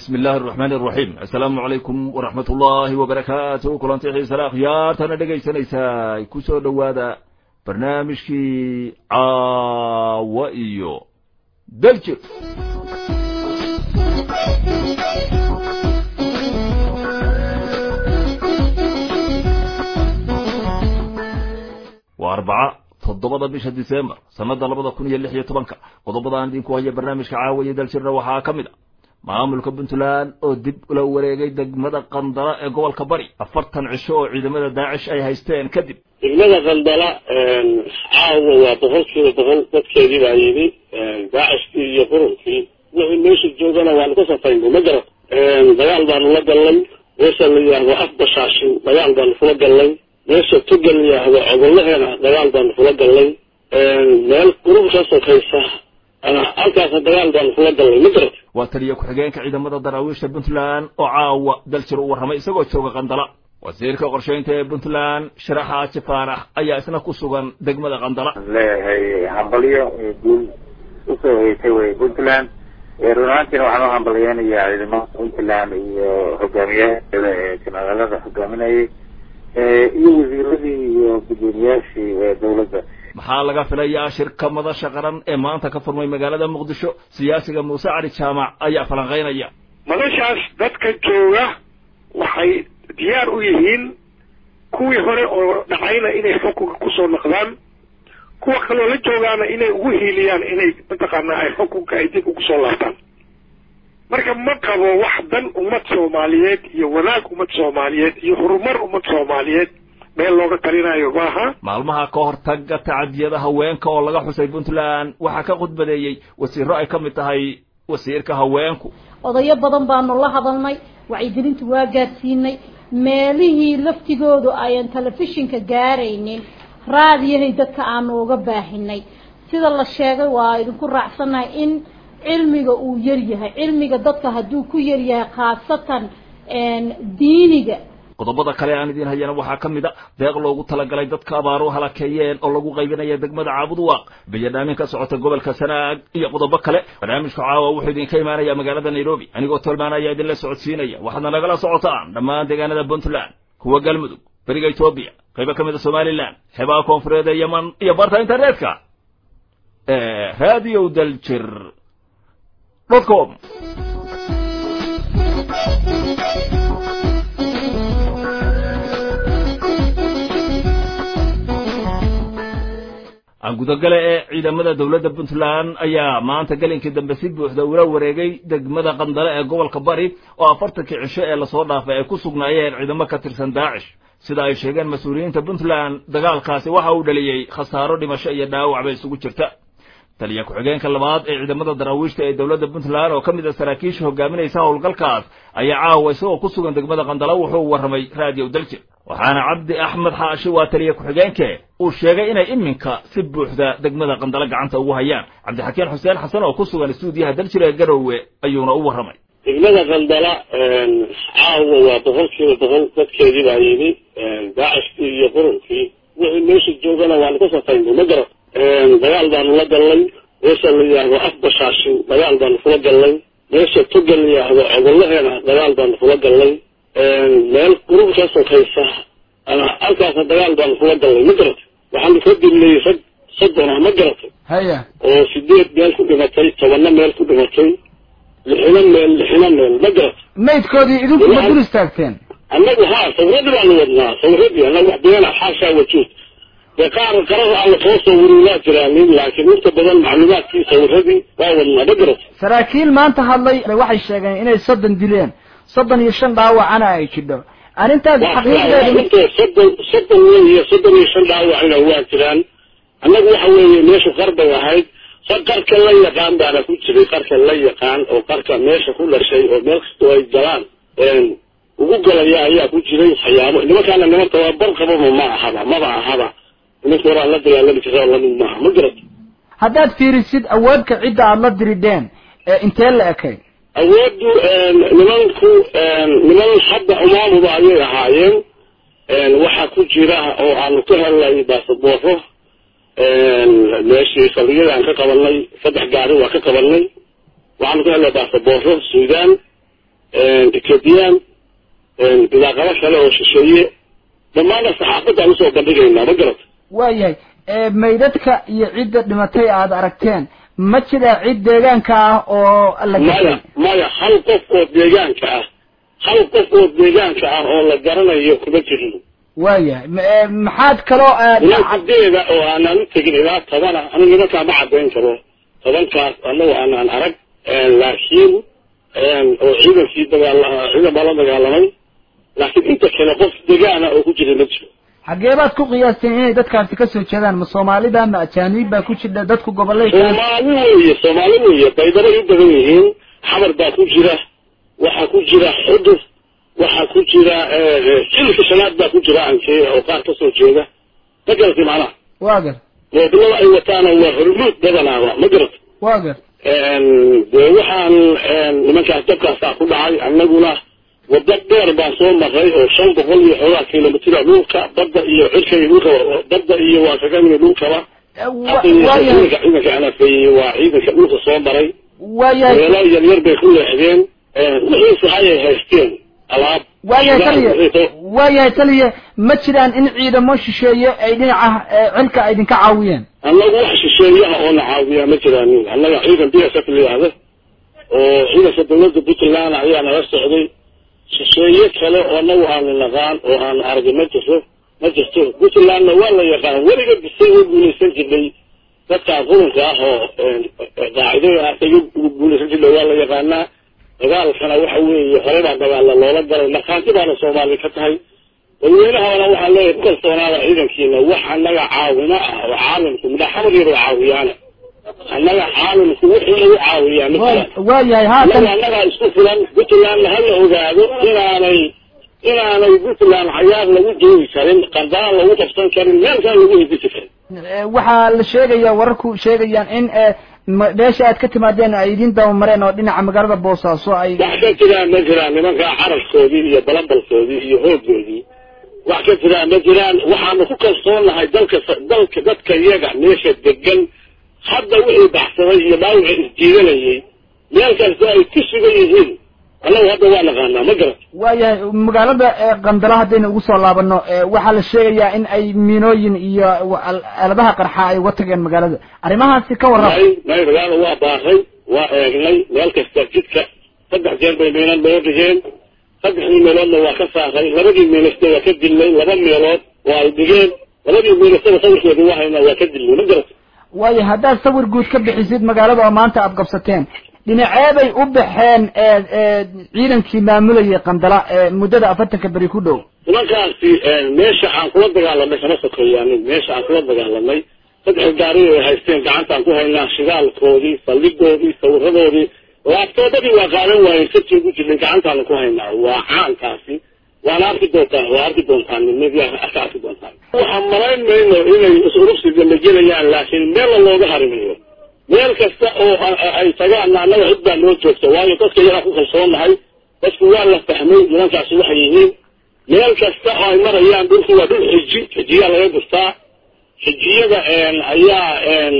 bismi illaahi araxmaani araxiim assalaamu calaykum waraxmat ullaahi wabarakaatu kulanti xiisale akhyaartana dhegaysanaysaa ku soo dhowaada barnaamijkii caawa iyo daljir waa arbaca toddobada bisha disembar sanada labada kun iyo lix iyo tobanka qodobadaan idinku haya barnaamijka caawa iyo daljirna waxaa ka mid a maamulka puntland oo dib ula wareegay degmada qandala ee gobolka bari afartan cisho oo ciidamada daacish ay haysteen kadib degmada qandala caawa waa boqol kiiba boqol dadkeedii baa yidhi daacishkii iyo qurunkii wixii meesha joogana waanu ka safaynay ma garan dagaal baanu la gallay meesha la yidhaahdo afbashaashin dagaal baanu kula gallay meesha tugal la yidhaahdo cogolaheena dagaal baanu kula gallay meel qurub ka sokaysa halkaasna dagaal baanu kula gallay ma garat waa taliya ku-xigeenka ciidamada daraawiishta puntland oo caawa daljir u warramay isagoo jooga qandala wasiirka qorshaynta ee puntland sharaxa jifaanax ayaa isna ku sugan degmada qandala leeyahay hambalyo guul usoo heysay wey puntland run ahaantiina waxaan u hambalyeynayaa ciidamada puntland iyo hogaamiyaheeda ee janaalada hogaaminayay iyo wasiiradii iyo gudoomiyaashii dawladda maxaa laga filayaa shirka madasha qaran ee maanta ka furmay magaalada muqdisho siyaasiga muuse cali jaamac ayaa falanqaynaya madashaas dadka jooga waxay diyaar u yihiin kuwii hore oo dhacayna inay xukunka kusoo noqdaan kuwa kaloo la joogaana inay ugu hiiliyaan inay mataqaanaa ay xukunka ay dib ugu soo laabtaan marka ma qabo wax dan ummad soomaaliyeed iyo wanaag ummad soomaaliyeed iyo horumar ummad soomaaliyeed meel looga talinayo maaha maalmaha ka hortaga tacadiyada haweenka oo laga xusay puntland waxaa ka khudbadeeyey wasiiro ay ka mid tahay wasiirka haweenku odayo badan baanu la hadalnay wacyigelinta waa gaadsiinay meelihii laftigoodu ayan telefishinka gaaraynin raadiyahay dadka aanu uga baahinay sida la sheegay waa idinku raacsannahay in cilmiga uu yaryahay cilmiga dadka hadduu ku yaryahay khaasatan diiniga qodobada kale aan idiin hayana waxaa ka mid a deeq loogu talagalay dadka abaaru halakeeyeen oo lagu qaybinaya degmada caabudwaaq bayadhaamin ka socota gobolka sanaag iyo qodobo kale barnaamijka caawa wuxuu idinka imaanaya magaalada nairobi anigoo tolmaanaya idinla socodsiinaya waxaadna nagala socotaan dhammaan deegaanada puntland kuwa galmudug beriga etoobiya qaybo ka mid a somalilan xeebaha koonfureed ee yeman iyo barta internetka ee radio daljir dot com gudagale ee ciidamada dowladda puntland ayaa maanta gelinkii dambe si buuxda ula wareegay degmada qandale ee gobolka bari oo afartankii cisho ee lasoo dhaafay ay ku sugnaayeen ciidamo ka tirsan daacish sida ay sheegeen mas-uuliyiinta puntland dagaalkaasi waxa uu dhaliyey khasaaro dhimasho iyo dhaawac bay isugu jirta taliya ku-xigeenka labaad ee ciidamada daraawiishta ee dowladda puntland oo ka mid a saraakiisha hogaaminaysa howlgalkaas ayaa caawa isagoo ku sugan degmada qandala wuxuu warramay raadiyo daljir waxaana cabdi axmed xaashi waa taliya ku-xigeenke uu sheegay inay iminka si buuxda degmada qandala gacanta ugu hayaan cabdixakiin xuseen xasan oo ku sugan istuudiyaha daljir ee garowe ayuuna u warramay degmada qandala caawa waa boqol kiiba boqol dadkeedii baa yidhi daacishkii iyo qurunkii wixii meesha joogana waanu ka safaynay ma garan dagaal baanu la gallay meesha la yidhaahdo afbashaashin dagaal baanu kula gallay meesha tugal la yidhaahdo cogolaheena dagaal baanu kula gallay meel qurub ka sokaysa halkaasna dagaal baanu kula gallay ma garatay waxaanu ka dilnay rag soddon ah ma garatay haya oo sideed meel ku dhimatay tobanna meel ku dhimatay lixina meel lixina meel ma garatay maydkoodii idinku ma dul istaagteen annagu haa sawiradii baanu wadnaa sawiradii annagu wax beena xaashaa wajuud dee qaar qarada aan lasoo sawirin waa jiraanin laakiin inta badan macluumaadkii sawiradii waa wadnaa ma garatay saraakiil maanta hadlay waxay sheegeen inay soddon dileen soddon iyo shan dhaawacana ay jidho arrintaas xaqiiqdeedu soddon soddon iyo soddon iyo shan dhaawacna waa jiraan annagu waxa weeye meeshu qar bay ahayd qarka la yaqaan baana ku jiray qarka la yaqaan oo qarka meesha ku dhashay oo meel kastoo ay galaan ugu galaya ayaa ku jiray waxyaabo nimankaana niman tababar qababa ma ahaba maba ahaba nimanka horaa la dagaalami jira lamid maaha ma garat haddaad fiirisid awoodka cidda aada la dirideen ee intee la ekay awooddu nimanku niman hadda umaamuba ayay ahaayeen waxaa ku jira oo aanu ka helnay baasabooro meeshii saldhigyadaan ka qabanay saddex gaari waa ka qabanay waxaanu ka helnay baasabooro suudaan ethoobiyan bidaaqabo kale oo shisheeye dhammaana saxaafadaan usoo bandhigaynaa ma garata waayahay maydadka iyo cidda dhimatay aada aragteen ma jira cid deegaanka ah oo la maya maya hal qof oo deegaanka ah hal qof oo deegaanka ah oo la garanayo kuma jirin waayahay maxaad kaloo nimankadeeda oo aanaan u tegin ilaa tobana anu nimankaa ma caddayn karo tobankaas anagu aanaan arag laakiin oo ciidankii dagaal ciidan baa la dagaalamay laakiin inta kale qof degaana oo ku jira ma jiro xaggee baad ku qiyaasteen inay dadkaasi kasoo jeedaan ma soomaalida ma ajaanib baa ku jira dadku gobolay soomaali weeye soomaali weeye baydabay u badan yihiin xamar baa ku jira waxaa ku jira xudur waxaa ku jira xilka shanaad baa ku jira ankee oo qaar kasoo jeeda ma garatay macnaha waa gar moobilada ay wataana waa hormuud badanaaba ma garat waa gar dee waxaan nimankaas dabkaasaa ku dhacay annaguna waddo dheer baan soo maray oo shan boqol iyo xoogaa kilomitira dhulka badda iyo cirka iyo dhulkaba badda iyo waa kaga nimi dhulkaba ciidanka ciidanka anafeeyey waa ciidanka dhulka soo maray waayahay meelo yar yar bay ku leexdeen wixiise hayay haysteen alaab waayahay taliya waayahay taliya ma jiraan in ciidamo shisheeye ay dhinaca cilka ay idinka caawiyeen annagu wax shisheeyaha oo na caawiyaa ma jiraanin annaga ciidan b s f la yidhaahdo oo ciidanka dawladda puntland ayaa nala socday shisheeye kale oo anagu aanu naqaan oo aanu argay ma jirto ma jirto puntlandna waa la yaqaan weliga bisay u guulaysan jirnay dadkaa qurunka ah oo qaacidada ah ay ugu guulaysan jirnay waa la yaqaanaa dagaalkana waxa weeye hore baa dagaalla loola galay markhaanti baana soomaali ka tahay dadweynahana waxaa leeyahay ku kalsoonaada ciidankiina wax annaga caawimo ah oo caalamku midha xamar yar oo caawiyaana annaga caalamku wixii lagu caawiyaa ma jiraan waayahay haatan annaga annagaa isku filan puntlandna hala ogaado inaanay inaanay puntland cayaar lagu joogi karin qandaan lagu qabsan karin meel kale lagu hidisi karin waxaa la sheegaya wararku sheegayaan in meesha aad ka timaadeen ay idin dabamareen oo dhinaca magaalada boosaaso ay wax ka jiraan ma jiraan nimankaa carabkoodii iyo balambalkoodii iyo hoogoodii wax ka jiraan ma jiraan waxaanu ku kalsoonahay dalka dalka dadka iyaga meesha degan hadda wixii baxsaday iyo dhaawaca isjiidanayay meel kasta ay ku sugan yihiin annagu hadda waa naqaanaa ma garat waayahay magaalada qandala haddaynu ugu soo laabano waxaa la sheegayaa in ay miinooyin iyo aaladaha qarxa ay uga tageen magaalada arrimahaasi ka warrama may may magaalada waa baaray waa eegnay meel kasta jidka saddex jeer bay miinad loo dhigeen saddexdii meeloodna waa ka saaray labadii miinasta waa ka dilnay laba meelood waa ay dhigeen labadii miinastada sawirkeedu waa haynaa waa ka dilnay ma garat waayo haddaad sawir guud ka bixisid magaalada oo maanta aada qabsateen dhinaceebay u baxeen ciidankii maamulayay qandala muddada afartanka beri ku dhow nimankaasi meesha aan kula dagaalamay kama sokeeyaanin meesha aan kula dagaalamay saddex gaari ay haysteen gacantaan ku haynaa shidaalkoodii saldhigoodii sawiradoodii laabtoobadii waa qaadan waayeen sartii ku jirnay gacantaanu ku haynaa waa caankaasi waana arki doontaan waa arki doontaan media ka arki doontaan waxaan malayn mayno inay is-urubsiga la gelayaan laakiin meella looga harimayo meel kasta oo ay tagaan annaga cid baa noo joogta waayo dadka iyagaa ku kalsoonahay dadku waa la fahmay nimankaasi waxay yihiin meel kasta oo ay marayaan dhulku waa dhul xiji xijiyaa laga gurtaa xijiyada ayaa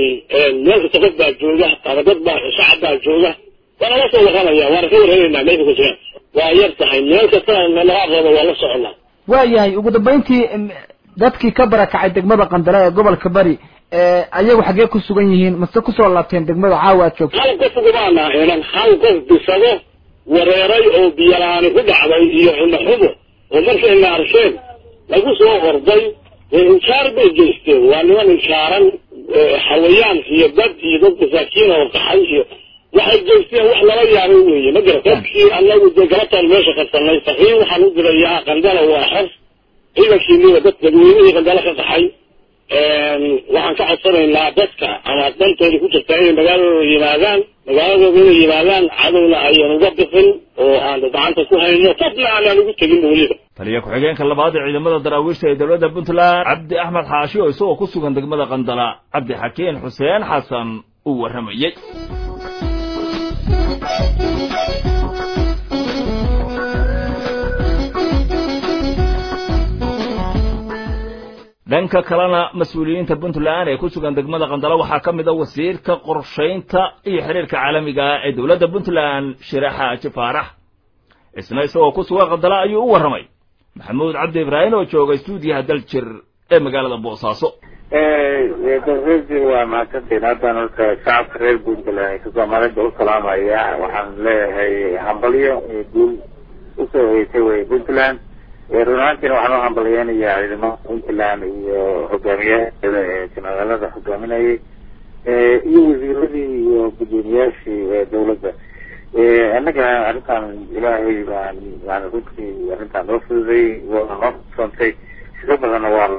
meel kasta qof baa jooga ama dad baa shacab baa jooga waana la soo waqanaya waana ka warhelaynaa meesha ku jiraan waa yar tahay meel kastana laga aqoodo waa la soconaa waayahay ugu dambayntii dadkii ka barakacay degmada qandala ee gobolka bari ayagu xaggee ku sugan yihiin mase kusoo laabteen degmada caawa aad joogto hal qof ugumaana helan hal qof bisado wareeray oo biyalaani ku dhacday iyo xumaxumo oo markayna arkeen lagu soo orday inkaar bay geysteen waa niman inkaaran xawayaan iyo dad iyo dad masaakiin oo qaxay iyo waxay geysteen wax lala yaabay weeye ma garat dadkii anagu dee galabtaan meesha qabsanay faqiin waxaan u dirayaa qandala waa xer ciidankiiniba dad dadweynihii qandala ka qaxay waxaan ka codsanaynaa dadka ama dantooda ku jirtaa inay magaaladooda yimaadaan magaaladooda inay yimaadaan cadowna ayaan uga bixin oo aan gacanta ku hayno fadna aanaan ugu tegin weliba taliya ku-xigeenka labaad ee ciidamada daraawiishta ee dowladda puntland cabdi axmed xaashi oo isagoo ku sugan degmada qandala cabdi xakiin xuseen xasan uu warramayey dhanka kalena mas-uuliyiinta puntland ee ku sugan degmada qandala waxaa ka mid a wasiirka qorshaynta iyo xiriirka caalamiga ah ee dowladda puntland shire xaaji faarax isna isagoo ku sugan qandala ayuu u warramay maxamuud cabdi ibraahim oo jooga stuudiyaha daljir ee magaalada boosaaso reer waa mahadsantiin haddaan horta shacabka reer puntland soomaalida u salaamaya waxaan leeyahay hambalyo guul usoo hoysay wey puntland run ahaantiina waxaan u hambalyeynayaa ciidamada puntland iyo hogaamiyaheeda ee janaalada hogaaminayay iyo wasiiradii iyo gudoomiyaashii dawladda annaga arrintan ilaahay baan yani runtii arrintan noo fududay waa noo soontay shiro badanna waa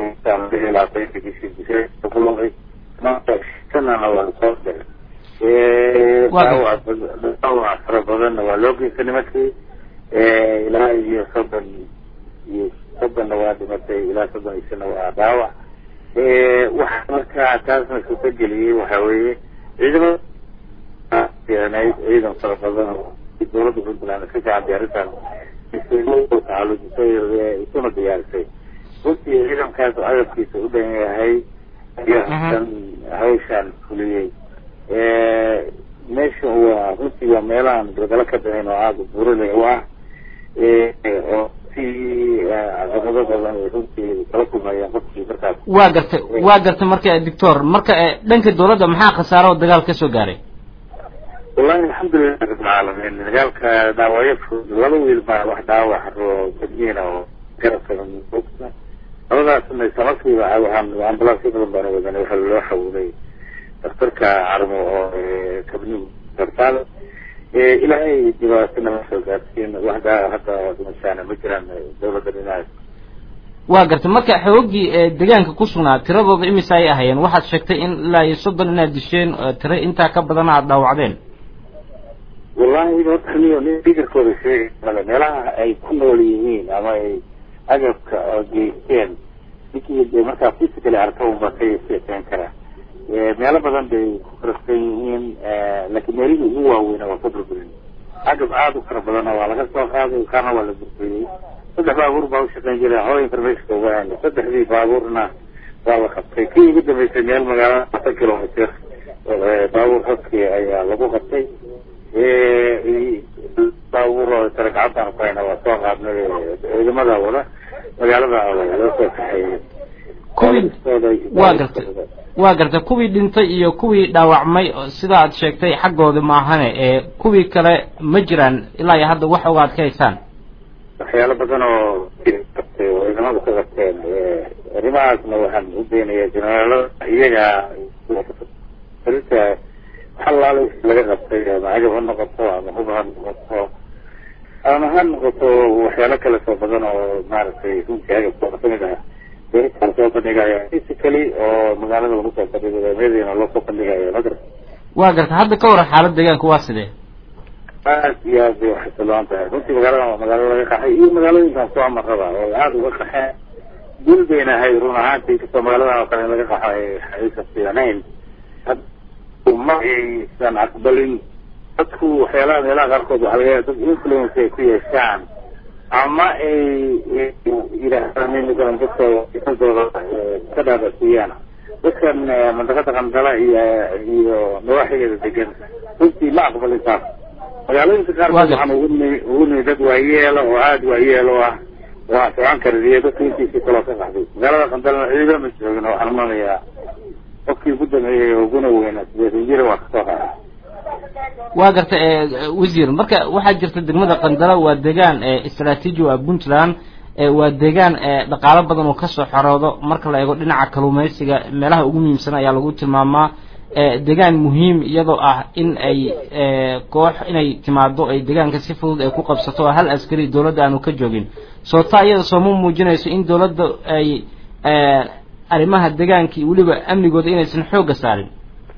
sanana waa lasoo diray dhaawac fara badanna waa loo geystay nimankii ilaa iyo soddon iyo soddonna waa dhimatay ilaa soddon iyo shana waa dhaawac waxa markaa taasna suurtageliyey waxa weeye ciidamada fiicnayd ciidan fara badan oo dawladda puntland ka shacabay arrintan tacalujisay isuna diyaarisay runtii ciidankaas oo agabkiisa u dhan yahay ayaa hawshaan fuliyey meesha waa runtii waa meelahan galgalo ka dahayn oo aada burale u ah oo si caqabado badan ay runtii kala kulmayaan qofkii markaas waa gartay waa gartay marka doctor marka dhanka dawladda maxaa khasaaro oo dagaal ka soo gaaray wallahi alxamdulilah rabbilcaalamiin dagaalka dhaawacyo fudud laba wiil baa wax dhaawac oo badniina oo garabka bogta labadaasna islamarkiiba waxaan ambalansyo badan baana wadanay waxaa loo xawilay daktarka carmo oo kabni dartaal ilaahay dhibaatana ma soo gaarsiin wax hadda dhimashaana ma jiraan dawladda dhinacaas waa gartay marka xoogii deegaanka ku sugnaa tiradooda imise ay ahayeen waxaad sheegtay in ilaa iyo soddon inaad disheen tiro intaa ka badana aada dhaawacdeen wallahi horta niyo nin fikirkooda sheegay male meelaha ay ku nool yihiin ama ay agabka oo geysteen ninkii de markaa physically arka unba ka sheekeyn karaa meelo badan bay ku karafsan yihiin laakiin meelihii ugu waaweyna waa ka burburin agab aada u fara badanna waa laga soo qaaday kaarna waa la burburiyey saddex baabuur baa u shaqeyn jiray hooy informationka uga hana saddexdii baabuurna waa la qabtay kii ugu dambeysay meel magaalada afar kilometer baabuur hoski ayaa lagu qabtay baabuur oo tare gacantaan ku hayna waa soo qaadnay ciidamada wada magaalada loo soo kaxeeyey kuwii waa gartay waa gartay kuwii dhintay iyo kuwii dhaawacmay sida aad sheegtay xaggooda maahane ee kuwii kale ma jiraan ilaa iyo hadda wax ogaad ka haysaan waxyaalo badan oo qabtay oo ciidamadu ka qabteen arrimahaasna waxaan u deenayaa jenaraalada iyaga arinta waxalaala laga qabtay ama agab ha noqoto ama hub ha noqoto ama ha noqoto waxyaalo kale soo badan oo maaragtay runtii agabkooda kamid ah beeritaan soo bandhigaya physically oo magaalada lagu soo bandhigayo meediina loo soo bandhigayo ma garta waa gartay hadda ka waran xaalad deegaanka waa sidee aad iyo aad bay waxasiloon tahay runtii magaalada waa magaalo laga qaxay iyo magaalooyinkan soo amaraba oo aada uga qaxeen dul bayna ahay run ahaantii kastoo magaalada oo kale in laga qaxo aysan fiicnayn ma aysan aqbalin dadku waxyaalaha meelaha qaarkood waxaa laga dad influence ay ku yeeshaan ama ay yidhaahdaan in matalan dadka fikradooda ka dhaadasiiyaan dadkan mandaqada qandala iyo iyo nawaaxigeeda degan runtii ma aqbalin taas magaalooyinka qaarkood waxaan ugu nimi ugu nimi dad waayeelo oo aada waayeelo ah waa socon karadiyo dadka intiisii kaloo ka qaxday magaalada qandalana ciido ma joogin waxaan umanayaa qofkii ugu dameeyey uguna weynaa sideetan jira waa kasoo qaaday waa gartay wasiir marka waxaa jirta degmada qandala waa deegaan istraatiiji waa puntland waa deegaan dhaqaalo badan oo kasoo xoroodo marka la eego dhinaca kalluumeysiga meelaha ugu muhiimsan ayaa lagu tilmaamaa deegaan muhiim iyadoo ah in ay koox inay timaado ay deegaanka si fudud ay ku qabsato oo hal askari dawladda aanu ka joogin soo taa iyada sooma muujinayso in dawladda ay arrimaha deegaankii weliba amnigooda inaysan xoogga saarin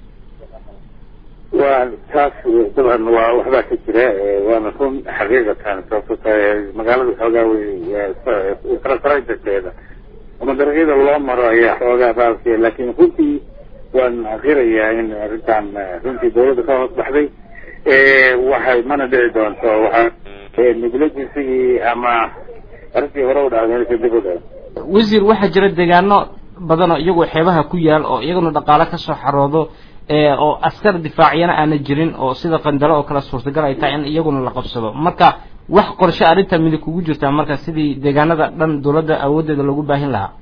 waa taas dabcan waa waxbaa ka jira waana run xaqiiqatan sababto tahay magaalada xoogaa wey farafarajakeeda ama dariiqyada loo maro ayaa xoogaa baalke laakiin runtii waan qirayaa in arrintan runtii dawladda ka hoos baxday waxay mana dhici doonto waxa negligencygii ama arrintii hore u dhacday inaysa dib u dhaco wasiir waxaa jira deegaano badan oo iyagoo xeebaha ku yaal oo iyaguna dhaqaalo kasoo xaroodo oo askar difaacyana aana jirin oo sida qandalo oo kale suurtagal ay tahay in iyaguna la qabsado marka wax qorshe arrinta midig kugu jirtaa marka sidii deegaanada dhan dowladda awooddeeda loogu baahin lahaa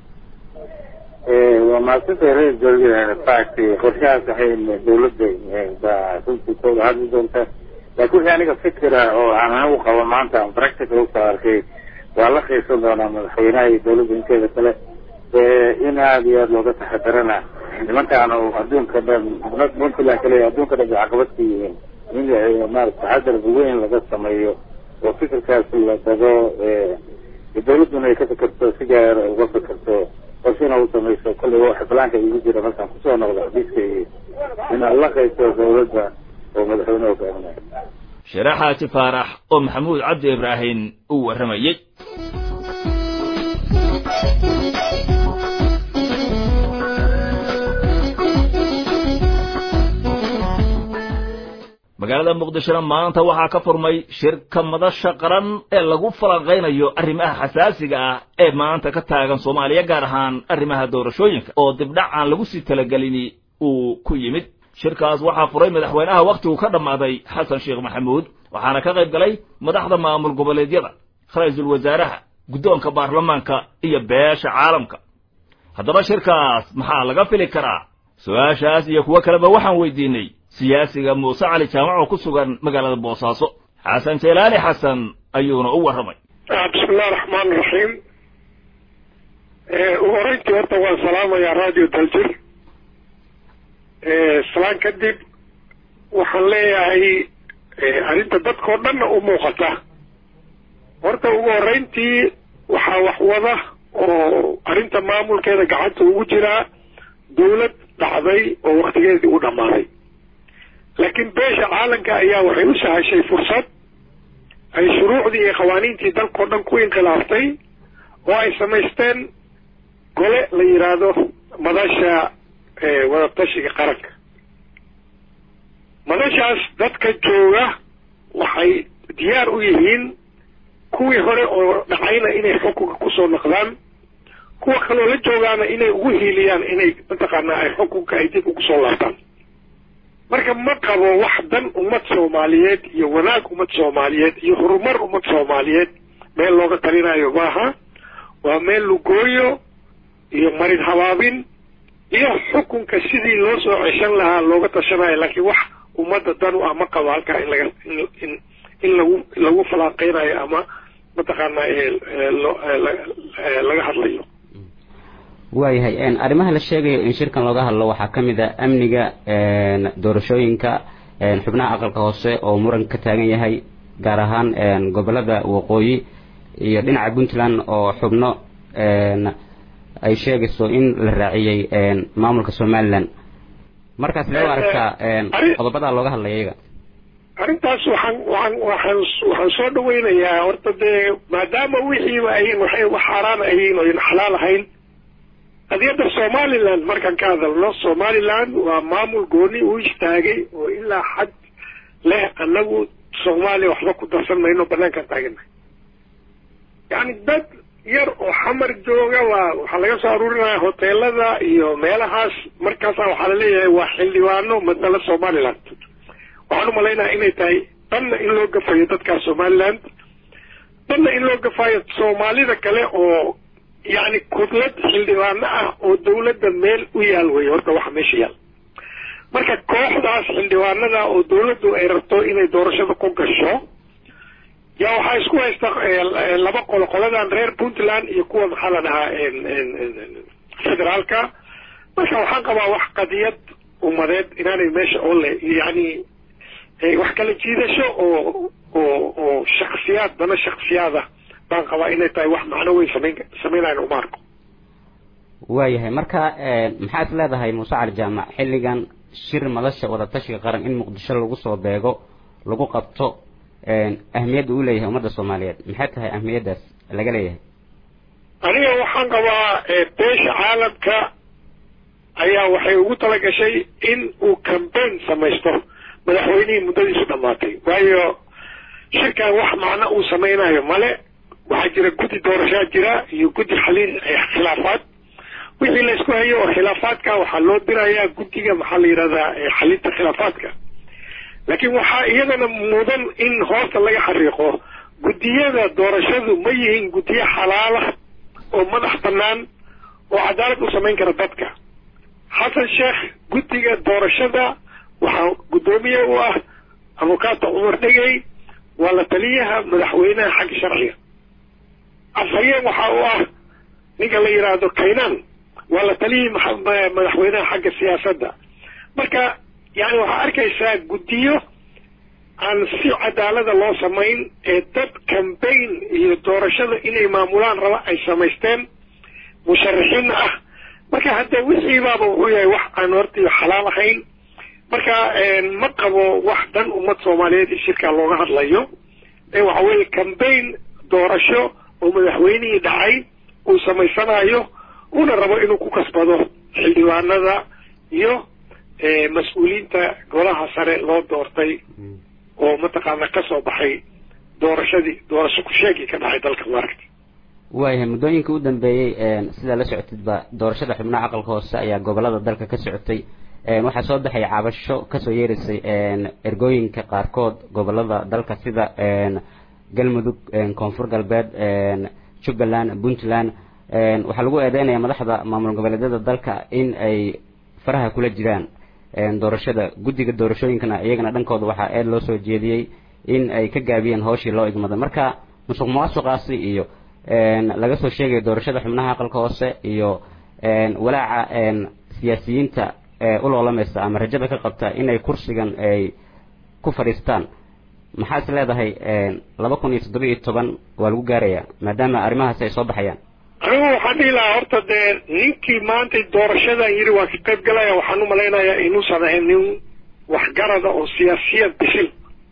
waa maasanta reer galbeed fact qorshahaas waxay dawladda baa runtii kooda hadli doonta laakiin wixii aniga fikira oo aan anigu qabo maanta aan practical usoo arkay waa la qiibsan doonaa madaxweynaha iyo dawladda inteeda kale in aada iyo aada looga taxadarana nimankaan adduunka dhan puntland kale adduunka dhan bay caqabad ku yihiin in maarata taxadar weyn laga sameeyo oo fikirkaas la dago dawladduna ay ka fikirto si gaar uga fikirto qorsina u samayso kollay waxa balaanka igu jira markaan kusoo noqdo xadiiska iyo inaad la qayso dawladda oo madaxweyne hogaaminayo share xaaji faarax oo maxamuud cabdi ibraahim uu warramayey magaalada muqdishona maanta waxaa ka furmay shirka madasha qaran ee lagu falanqaynayo arrimaha xasaasiga ah ee maanta ka taagan soomaaliya gaar ahaan arrimaha doorashooyinka oo dibdhac aan lagu sii talagelini uu ku yimid shirkaas waxaa furay madaxweynaha wakhtigu ka dhammaaday xasan sheekh maxamuud waxaana ka qayb galay madaxda maamul goboleedyada ra-iisul wasaaraha guddoonka baarlamaanka iyo beesha caalamka haddaba shirkaas maxaa laga fili karaa su-aashaas iyo kuwo kaleba waxaan weydiinay siyaasiga muuse cali jaamac oo ku sugan magaalada boosaaso xasan jelaali xasan ayuuna u warramay bismillahi raxmaani raxiim ugu horeyntii horta waan salaamayaa radio daljir salaan kadib waxaan leeyahay arrinta dadkao dhanna u muuqata horta ugu horeyntii waxaa wax wada oo arrinta maamulkeeda gacanta ugu jiraa dawlad dhacday oo waktigeedii u dhammaaday laakiin beesha caalamka ayaa waxay u sahashay fursad ay shuruucdii iyo qawaaniintii dalkao dhan ku inkilaaftay oo ay samaysteen gole la yidhaahdo madasha wadatashiga qaranka madashaas dadka jooga waxay diyaar u yihiin kuwii hore oo dhacayna inay xukunka kusoo noqdaan kuwa kaloo la joogaana inay ugu hiiliyaan inay mataqaanaa ay xukunka ay dib ugu soo laabtaan marka ma qabo wax dan ummad soomaaliyeed iyo wanaag ummad soomaaliyeed iyo horumar ummad soomaaliyeed meel looga talinayo maaha waa meel lugooyo iyo marin habaabin iyo xukunka sidii loo soo ceshan lahaa looga tashanayo laakiin wax ummadda dan u ah ma qabo halkaa in laga in in lagu lagu falaaqeynayo ama mataqaanaa laga hadlayo waayahay arrimaha la sheegayo in shirkan looga hadlo waxaa ka mid a amniga doorashooyinka xubnaha aqalka hoose oo muran ka taagan yahay gaar ahaan gobolada waqooyi iyo dhinaca puntland oo xubno ay sheegayso in la raaciyey maamulka somalilan markaas lee aragtaa qodobadaa looga hadlaya iyaga arrintaas waxaan waxaan waxaan waxaan soo dhaweynayaa horta dee maadaama wixiiba ayin waxay wax xaaraan ahayn oo in xalaal ahayn qadiyadda somaliland markaan ka hadalno somaliland waa maamul gooni u istaagay oo ilaa xad leh annagu soomaaliya waxba ku darsan mayno banaankaan taagana yacni dad yar oo xamar jooga waa waxaa laga soo aruurinaya hoteelada iyo meelahaas markaasa waxaa laleeyahay waa xildhibaano matala somaliland waxaan u malaynaha inay tahay danna in loo gafayo dadkaas somaliland danna in loo gafayo soomaalida kale oo yacni kudlad xildhibaano ah oo dawladda meel u yaal weeye horta waxa meesha yaal marka kooxdaas xildhibaanada oo dawladdu ay rabto inay doorashada ku gasho yaa waxaa isku haysta laba qolo qoladan reer puntland iyo kuwa maxaa la dhahaa federaalka marka waxaan qabaa wax qadiyad ummadeed inaanay meesha oo le yacni wax kala jiidasho oo oo oo shaksiyaad dana shaksiyaada baan qabaa inay tahay wax macno weyn samayn samaynayan uma arko waayahay marka maxaad leedahay muuse cali jaamac xilligan shir madasha wadatashiga qaran in muqdisho lagu soo beego lagu qabto ahmiyadda uu leeyahay ummadda soomaaliyeed maxay tahay ahmiyaddaas laga leeyahay aniga waxaan qabaa beesha caalamka ayaa waxay ugu talagashay in uu cambaign samaysto madaxweynihii muddadiisu dhammaatay waayo shirkan wax macno uu samaynayo male waxaa jira guddi doorashaa jira iyo guddi xaliin khilaafaad wixii la isku hayo oo khilaafaadka waxaa loo dirayaa guddiga maxaa la yidhahdaa xalinta khilaafaadka laakiin waxaa iyadana mudan in hoosta laga xariiqo guddiyada doorashadu ma yihiin guddiyo xalaala oo madax bannaan oo cadaalad u samayn kara dadka xasan sheekh guddiga doorashada waxaa guddoomiye u ah abukaata cumar dhegey waa la taliyaha madaxweynaha xagga sharciga afhayeen waxaa u ah ninka la yidhaahdo kaynaan waa la taliyihii madaxweynaha xagga siyaasadda marka yani waxaa arkaysaa guddiyo aan si cadaalada loo samayn ee dad cambaign iyo doorashada inay maamulaan raba ay samaysteen musharaxiin ah marka hadda wixiibaaba wuxuu yahay wax aan horta xalaal ahayn marka ma qabo wax dhan ummad soomaaliyeed in shirkaa looga hadlayo ee waxa weeye cambaign doorasho oo madaxweynihii dhacay uu samaysanayo una rabo inuu ku kasbado xildhibaanada iyo mas-uuliyiinta golaha sare loo doortay oo mataqaana ka soo baxay doorashadii doorasho ku-sheegii ka dhacay dalka maaragta waayahay muddooyinka u dambeeyey sidaa la socotidba doorashada xubnaha aqalka hoose ayaa gobolada dalka ka socotay waxaa soo baxay cabasho kasoo yeeraysay ergooyinka qaarkood gobolada dalka sida galmudug koonfur galbeed jubbaland puntland waxaa lagu eedeynaya madaxda maamul goboleedyada dalka in ay faraha kula jiraan doorashada guddiga doorashooyinkana iyagana dhankooda waxaa eed loo soo jeediyey in ay ka gaabiyeen hawshii loo igmaday marka musuq maasuqaasi iyo laga soo sheegayo doorashada xubnaha aqalka hoose iyo walaaca siyaasiyiinta u loolamaysa ama rajada ka qabta inay kursigan ay ku fadhiistaan maxaa is leedahay laba kun iyo toddoba iyo toban waa lagu gaarayaa maadaama arrimahaasi ay soo baxayaan anigu waxaan dhihi lahaa horta dee ninkii maanta doorashadan yidhi waa ka qayb galaya waxaan u malaynayaa inuusan ahayn nin waxgarada oo siyaasiyad bisil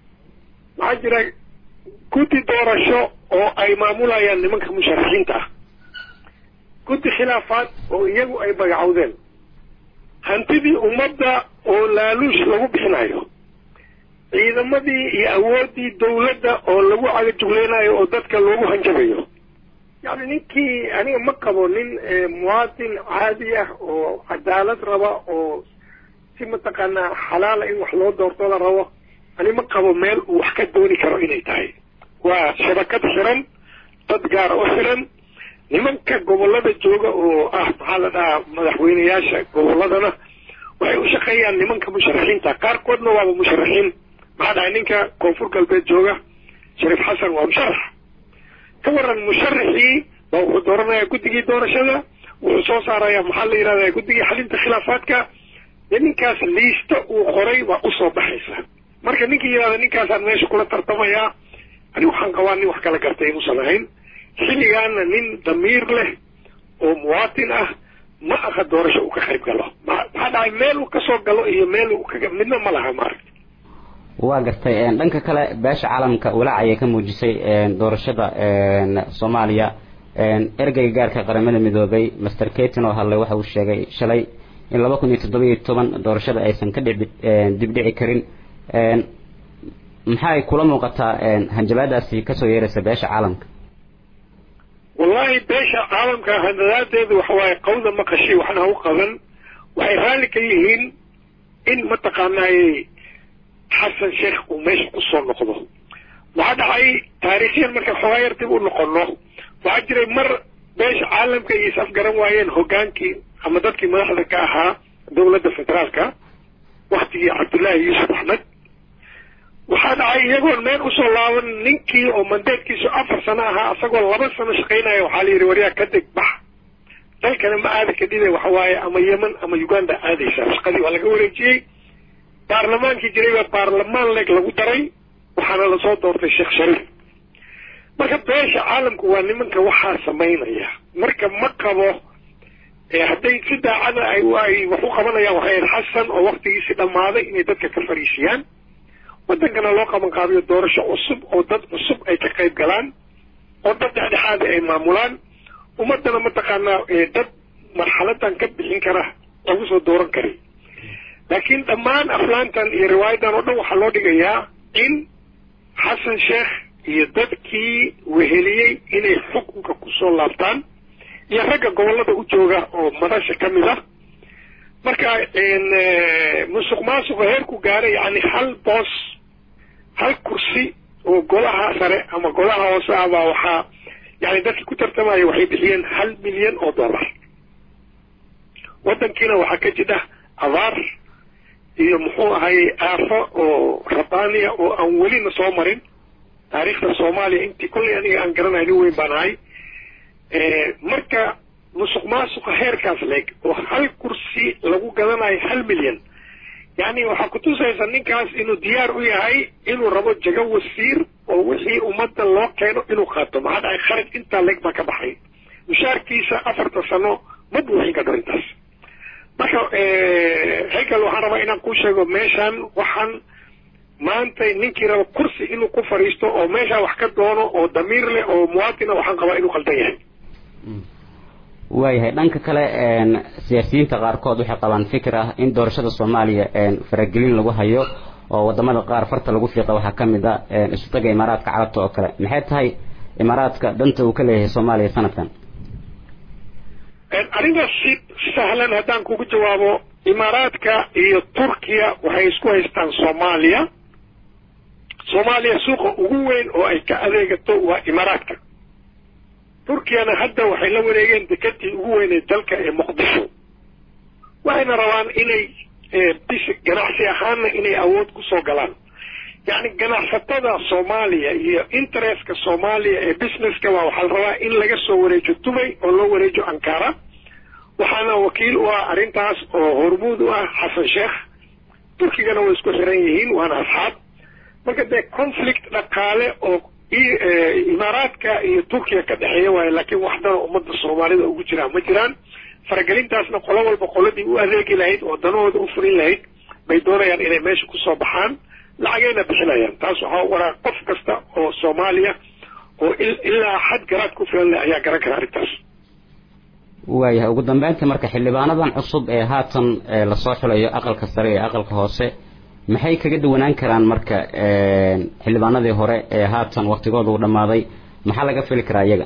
waxaa jira guddi doorasho oo ay maamulayaan nimanka musharaxiinta ah guddi khilaafaad oo iyagu ay magacowdeen hantidii ummadda oo laaluush lagu bixinayo ciidamadii iyo awooddii dawladda oo lagu cagajuglaynayo oo dadka loogu hanjabayo yacni ninkii aniga ma qabo nin muwaadin caadi ah oo cadaalad raba oo si mataqaanaa xalaala in wax loo doorto la rabo ani ma qabo meel uu wax ka dooni karo inay tahay waa shabakad xiran dad gaara u xiran nimanka gobollada jooga oo ah maxaa la dhahaa madaxweyneyaasha gobolladana waxay u shaqeeyaan nimanka musharaxiinta qaarkoodna waaba musharaxiin maxaa dhahay ninka koonfur galbeed jooga shariif xasan waa musharax ka waran musharaxii baa wuxuu dooranayaa guddigii doorashada wuxuu soo saarayaa maxaa la yidhahdaa guddigii xalinta khilaafaadka dee ninkaas liista uu qoray baa usoo baxaysa marka ninkii yidhahda ninkaasaan meesha kula tartamayaa ani waxaan qabaa nin wax kala gartay inuusan ahayn xilligaana nin damiir leh oo muwaatin ah ma aha doorasho uu ka qayb galo maxaa dhacay meel uu kasoo galo iyo meel uu kaga midna ma laha maaragta waa gartay dhanka kale beesha caalamka walaac ayay ka muujisay doorashada soomaaliya ergeyga gaarka qaramada midoobay master katin oo hadlay waxa uu sheegay shalay in laba kun iyo toddoba iyo toban doorashada aysan ka dhici dibdhici karin maxay kula muuqataa hanjabaadaasi kasoo yeeraysa beesha caalamka wallahi beesha caalamka handadaadeedu waxa waaye qawda maqashi waxna u qaban waxay raalli ka yihiin in mataqaanaaye xasan sheekh uu meesha kusoo noqdo waxaa dhacay taariikhyan marka xoogaa yar dib u noqono waxaa jiray mar beesha caalamka iyo is afgaran waayeen hogaankii ama dadkii madaxda ka ahaa dawladda federaalka waktigii cabdullaahi yuusuf axmed waxaa dhacay iyagoon meel usoo laaban ninkii oo mandeedkiisu afar sano ahaa isagoo laba sano shaqaynaya waxaa la yidhi waryaa ka deg bax dalkana ma aadi kadhibe waxa waaye ama yemen ama uganda aadaysaa shaqadii waa laga wareejiyey baarlamaankii jiray baa baarlamaan leeg lagu daray waxaana lasoo doortay sheekh shariif marka beesha caalamku waa nimanka waxaa samaynaya marka ma qabo hadday si daacada ay ay wax u qabanayaan waxay ahayd xasan oo waktigiisi dhammaaday inay dadka ka fariisiyaan waddankana loo qaban qaabiyo doorasho cusub oo dad cusub ay ka qayb galaan oo dad dhexdhexaada ay maamulaan ummadana mataqaanaa dad marxaladan ka bixin kara lagu soo dooran karay laakiin dhammaan aflaantan iyo riwaayadan oo dhan waxaa loo dhigayaa in xasan sheekh iyo dadkii weheliyey inay xukunka kusoo laabtaan iyo ragga gobollada u jooga oo madasha ka mid ah marka musuq maasuqa heerku gaaray yani hal boos hal kursi oo golaha sare ama golaha hoose ah baa waxaa yani dadkii ku tartamaya waxay bixiyeen hal milyan oo dollar waddankiina waxaa ka jidha abaar iyo muxuu ahay aafo oo rabaaniya oo aan welina soo marin taariikhda soomaaliya intii kollay aniga aan garanayo nin weyn baan ahay marka musuq maasuqa heerkaas leeg oo hal kursi lagu gadanayo hal milyan yani waxaa kutusaysa ninkaas inuu diyaar u yahay inuu rabo jago wasiir oo wixii ummadda loo keeno inuu qaato maxaa dhacay kharaj intaa leeg baa ka baxay mushaarkiisa afarta sano ma buuxin kadho intaas marka haykel waxaan rabaa inaan kuu sheego meeshaan waxaan maanta ninkii raba kursi inuu ku fadhiisto oo meeshaa wax ka doono oo damiir leh oo muwaatina waxaan qabaa inuu qaldan yahay waayahay dhanka kale siyaasiyiinta qaarkood waxay qabaan fikir ah in doorashada soomaaliya faragelin lagu hayo oo wadamada qaar farta lagu fiiqa waxaa ka mid a isutaga imaaraadka carabta oo kale maxay tahay imaaraadka danta uu ka leeyahay soomaaliya sanadkan arrintaas si sahlan haddaan kugu jawaabo imaaraadka iyo turkiya waxay isku haystaan soomaaliya soomaaliya suuqa ugu weyn oo ay ka adeegato waa imaaraadka turkiyana hadda waxay la wareegeen dekedii ugu weynay dalka ee muqdisho waxayna rabaan inay bis ganacsi ahaanna inay awood kusoo galaan yacni ganacsatada soomaaliya iyo interestka soomaaliya ee businesska waa waxaa la rabaa in laga soo wareejo dubay oo loo wareejo ankara waxaana wakiil u ah arrintaas oo hormuud u ah xasan sheekh turkigana way isku xiran yihiin waana asxaab marka dee conflict dhaqaale oo imaaraadka iyo turkiya ka dhexeeya waayo laakiin waxdana ummadda soomaalida ugu jiraan ma jiraan faragelintaasna qolo walba qoladii u adeegi lahayd oo danahooda u furin lahayd bay doonayaan inay meesha kusoo baxaan lacagayna bixinayaan taas waxaa waraa qof kasta oo soomaaliya oo ilaa xad garaad ku filan leh ayaa garan kara arrintaas waayahay ugu dambeynta marka xildhibaanadan cusub ee haatan lasoo xulayo aqalka sare iyo aqalka hoose maxay kaga duwanaan karaan marka xildhibaanadii hore ee haatan waktigooda u dhammaaday maxaa laga fili karaa iyaga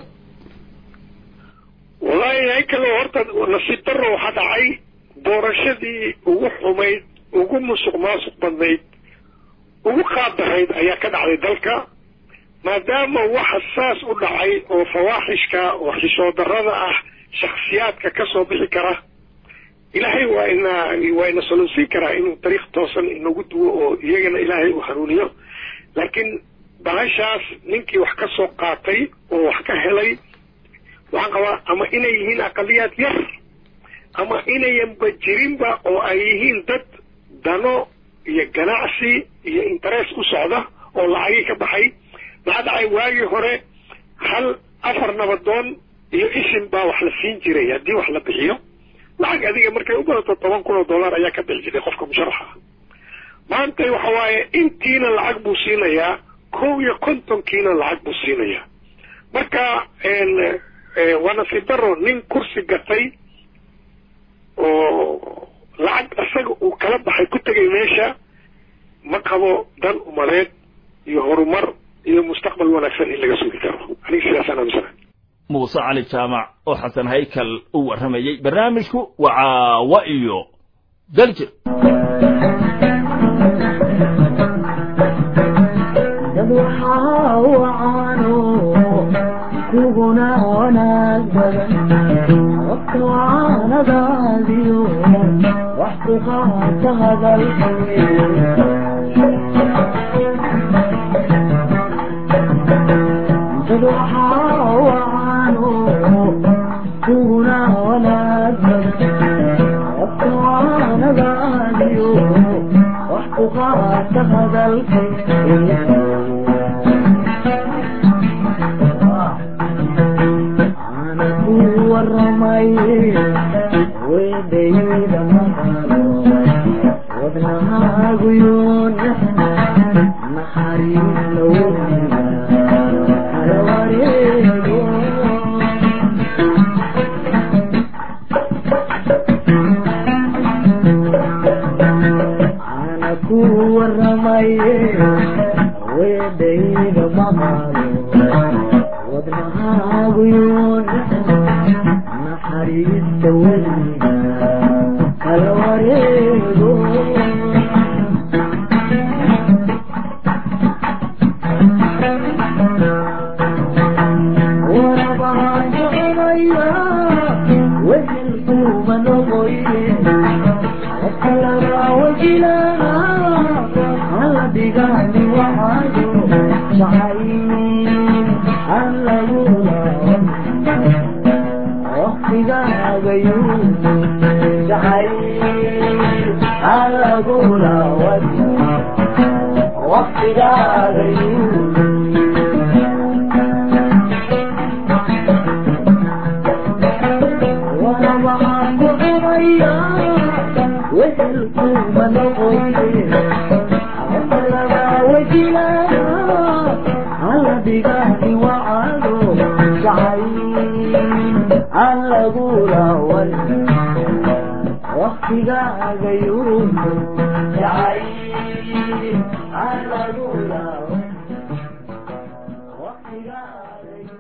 wallaahi haykalo horta nasiib darro waxaa dhacay doorashadii ugu xumayd ugu musuq maasuq badnayd ugu qaabdarayd ayaa ka dhacday dalka maadaama waxa saas u dhacay oo fawaaxishka oo xishoo darrada ah shaksiyaadka ka soo bixi kara ilaahay waa ina waa ina soluusin karaa inuu dariiq toosan inagu duwo oo iyagana ilaahay uu hanuuniyo laakiin bahashaas ninkii wax ka soo qaatay oo wax ka helay waxaan qabaa ama inay yihiin aqaliyaad yar ama inayanba jirinba oo ay yihiin dad dano iyo ganacsi iyo interest u socda oo lacagii ka baxay maxaa dhacay waagii hore hal afar nabadoon iyo isin baa wax la siin jiray haddii wax la bixiyo lacag adiga markay u badato toban kun oo dollar ayaa ka bixi jiray qofka musharaxa maanta waxa waaye intiina lacag buu siinayaa kow iyo kontonkiina lacag buu siinayaa marka waa nasiib daro nin kursi gatay oo lacag isaga uu kala baxay ku tegay meesha ma qabo dan umadeed iyo horumar iyo mustaqbal wanaagsan in laga sugi karo aniga sidaasaan aaminsanahay muuse cali jaamac oo xasan haykal u warramayey barnaamijku waa caawa iyo daljir dad waxaa wacaano kuguna wanaag badan wabka wacanadaadiyo wax ku qaata hadalka dad waxaa wacaano kuguna wanaag badan wabka wacanadaadiyo wax ku qaata hadalka weydayda maqalo wadnahaaguyoon naxariis lawadiga kala wareego ana ku waramaye weydayda maqalo wadnahaaguyoon naxariista weliga kala wareego kuma noqoye kalaba wajila hala dhigani waxaayo jacayl aan lagu laaban waqtigaagayu jacayl aan lagu laaban waqtigaagayu waxaan ku cunaya wehelkuma noqoye laba wajila hala dhigani wacado jacayl aan lagu laawan waqtigaagayu jacayl aan lagu laawan waqtigaagayu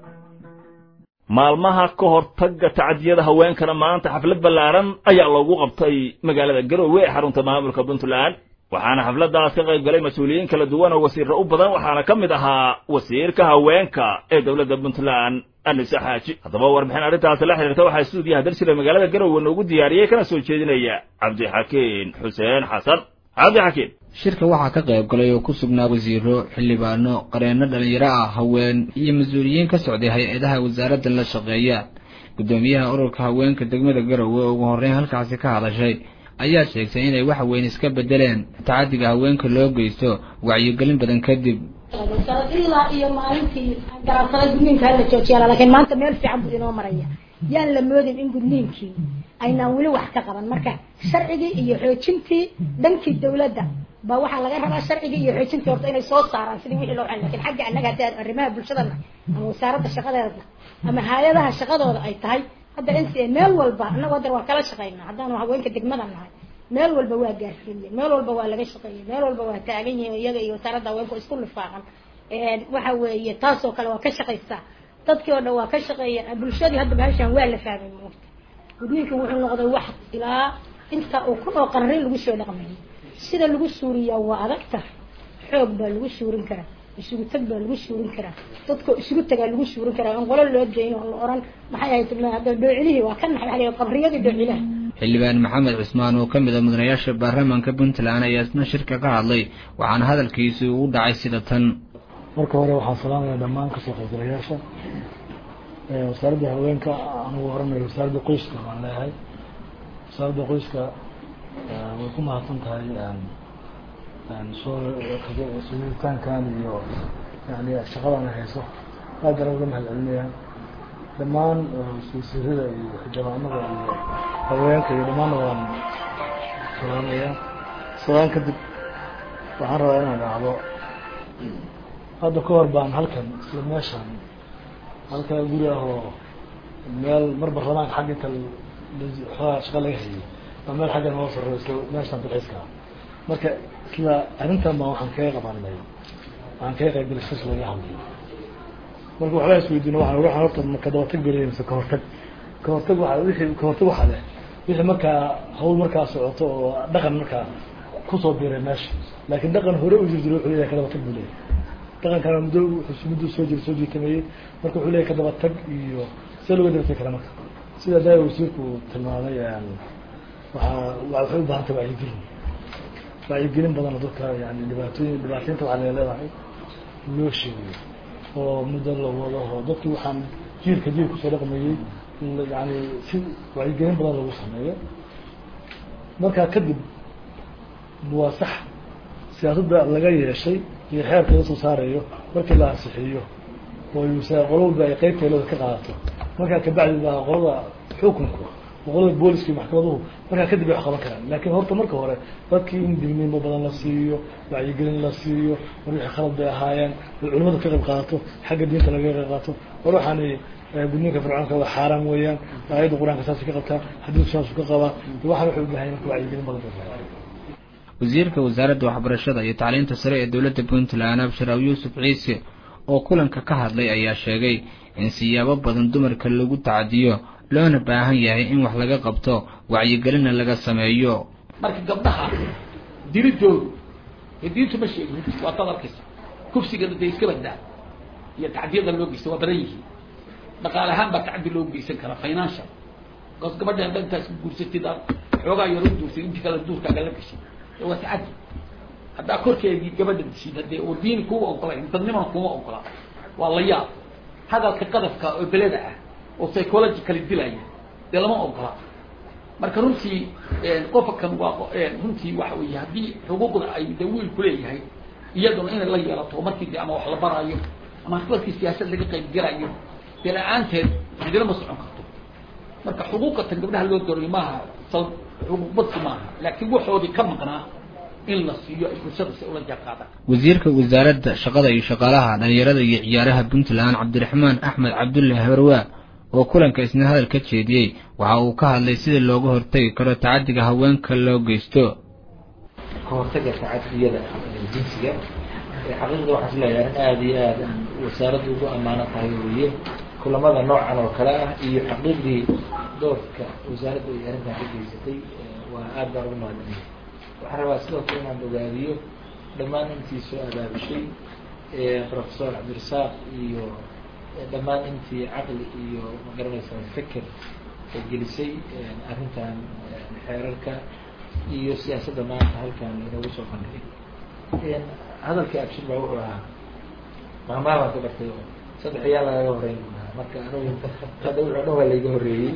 maalmaha ka hortagga tacadiyada haweenkana maanta xaflad ballaaran ayaa loogu qabtay magaalada garowe ee xarunta maamulka puntland waxaana xafladdaas ka qayb galay mas-uuliyiin kala duwan oo wasiirro u badan waxaana ka mid ahaa wasiirka haweenka ee dowladda puntland anise xaaji haddaba warbixin arrintaasi la xiriirta waxaa stuudiyaha darsile magaalada garowe noogu diyaariyey kana soo jeedinaya cabdixakiin xuseen xasan cabdixakiin shirka waxaa ka qayb galay oo ku sugnaa wasiiro xildhibaano qareenno dhallinyaro ah haween iyo mas-uuliyiin ka socday hay-adaha wasaaraddan la shaqeeya guddoomiyaha ururka haweenka degmada garowe oo ugu horreyn halkaasi ka hadashay ayaa sheegtay inay wax weyn iska beddeleen tacaddiga haweenka loo geysto wacyigelin badan kadib ilaa iyo maalintii garaabsaday gudniinka hala joojiyaa laakiin maanta meel fiican buu inoo maraya yaan la moodin in gudniinkii aynaan weli wax ka qaban marka sharcigii iyo xoojintii dhankii dawladda ba waxaa laga rabaa sharcigii iyo xoojintii horta inay soo saaraan sidii wixii loo xal lakin xagga annaga haddii aan arrimaha bulshadana ama wasaaradda shaqadeeda ama hay-adaha shaqadooda ay tahay hadda n c a meel walba annagu hadda waa kala shaqaynaa haddaanu haweenka degmada nahay meel walba waa gaarsiiyey meel walba waa laga shaqeeyey meel walba waa taagan yihiin iyaga iyo wasaaradda haweenku isku lifaaqan waxa weeye taasoo kale waa ka shaqaysaa dadkii oo dhan waa ka shaqeeyeen bulshadii hadda bahashan waa la fahmay moogta gudniinka wuxuu noqday wax ilaa inta uu kun oo qarri lagu soo dhaqmayay sida lagu suuriyaa waa adagta xoog baa lagu suurin karaa isugu tag baa lagu suurin karaa dadka isugu tagaa lagu suurin karaa in qolo loo dayn oo la oran maxay ahayd hadda dhoocilihii waa ka naxay qabriyadii dhoocilaha xildhibaan maxamed cusmaan oo ka mid a mudanayaasha baarlamaanka puntland ayaa isna shirka ka hadlay waxaana hadalkiisi ugu dhacay sida tan marka hore waxaan salaamaya dhammaan kasoo qaybgalayaasha wasaaradda haweenka anugu oranayo wasaaradda qoyska baan leeyahay wasaaradda qoyska way ku mahadsan tahay soo sugitaankan iyo yani shaqadan ay hayso aad baan uga mahad celinaya dhammaan wasiirada iyo xildhibaanada iyo haweenka iyo dhammaanna waan salaamaya salaan kadib waxaan rabaa inaan dhacdo hadda ka hor baan halkan isla meeshan halka guri ah oo meel mar baarlamaanka xagga inta xoogaa shaqa laga hayay baa meel xaggan noo sarro isla meeshan dalxiiska ah marka isla arrintan baan waxaan kaga qabanay waxaan kaga qayb galay shis laga hadlay marka waxbaa isweydiino waxaan waxaan horta ka dabatag gelay mise ka hortag ka hortag waxa wixii ka hortag waxa leh wixii markaa hawl markaa socoto oo dhaqan markaa kusoo biiray meesha laakiin dhaqan hore u jirjiro wuxuu leeyahay ka dabatag buu leeyahay dhaqankana muddo wuxuu muddo soo jira soo jiitameeyey marka wuxuu leeyahay ka dabatag iyo see looga dabatagi kara marka sida daa wasiirku tilmaamay waxaa waxay u baahan tahay wacyigelin wacyigelin badan oo dadka yani dhibaatooyin dhibaataynta waxaa laga leedahay loo sheegayo oo muddo la wado oo dadki waxaan jiilka jiil kusoo dhaqmayey yani si wacyigelin badan lagu sameeyo markaa kadib waa sax siyaasadda laga yeeshay iyo xeerka laga soo saarayo markii la ansixiyo oo yuusa qolo walba ay qeybteelooda ka qaadato markaa kabacdi baa qolada xukunku qolada booliska iyo maxkamaduhu markaa kadib ay wax qaban karaan laakiin horta marka hore dadkii in dilmiimo badan la siiyo wacyigelin la siiyo war wixii khalad bay ahaayeen war culimadu ka qayb qaadato xagga diinta laga qayb qaato war waxaani gudniinka fircoonka waa xaaraan weeyaan aayadda qur-aanka saasay ka qabtaa xadiidku saasuu ka qabaa waxaan wuxuu u baahay marka wacyigelin badan bay wasiirka wasaaradda waxbarashada iyo tacliinta sare ee dowladda puntland abshir aw yuusuf ciise oo kulanka ka hadlay ayaa sheegay in siyaabo badan dumarka lagu tacadiyo loona baahan yahay in wax laga qabto wacyigelinna laga sameeyo marka gabdhaha diridoodu ee diintu ma sheegin waa dad arkaysa kufsigana dee iska badaa iyo tacdiyada loo geysta waa badan yihiin dhaqaale ahaan baa tacdi loo geysan karaa financial bas gabadha hadda intaa isku guursatid aad xoogaa yaro duursay inti kale duurkaaga la gashay ee waa tacadi haddaa korkeedii gabadha dishid haddee oo diini kuuma ogolayn dadnimana kuma ogola waa la yaab hadalka qadafka oo beleda ah oo psychologically dilaya dee lama ogola marka runtii qofkan waa runtii waxa weeye haddii xuquuqda ay de wiilku leeyahay iyaduna inay la yeelato markii de ama wax la baraayo ama markii siyaasad laga qayb gelayo dee la-aanteed cidina ma socon karto marka xuquuqatan gabdhaha loo doorayo maaha sal xuquuq badsi maaha laakiin waxoodii ka maqnaa in la siiyo ay bulshada si ula jaanqaadaan wasiirka wasaaradda shaqada iyo shaqaalaha dhalinyarada iyo ciyaaraha puntland cabdiraxmaan axmed cabdulle habarwaa oo kulanka isna hadal ka jeediyey waxa uu ka hadlay sida looga hortagi karo tacadiga haweenka loo geysto ka hortaga tacadiyada jinsiga xaqiiqda waxaan isleeyahay in aada iyo aad aan wasaaradda ugu ammaano tahay weeye kulamada noocan oo kale ah iyo xaqiiqdii doorka wasaaradda ay arrintan ka geysatay waa aad baan ugu mahadnay waxaan rabaa sidoo kale inaan ogaadiyo dhammaan intii soo abaabishay professor cabdirasaaq iyo dhammaan intii caqli iyo magaranaysa feker gelisay arrintan xeerarka iyo siyaasadda maanta halkan inoogu soo bandhigay hadalkii abshir baa wuxuu ahaa maamaha baan ka bartay oo saddex iyaa lagaga horeyn marka anugu hadda wuxuu dhan waa layga horreeyey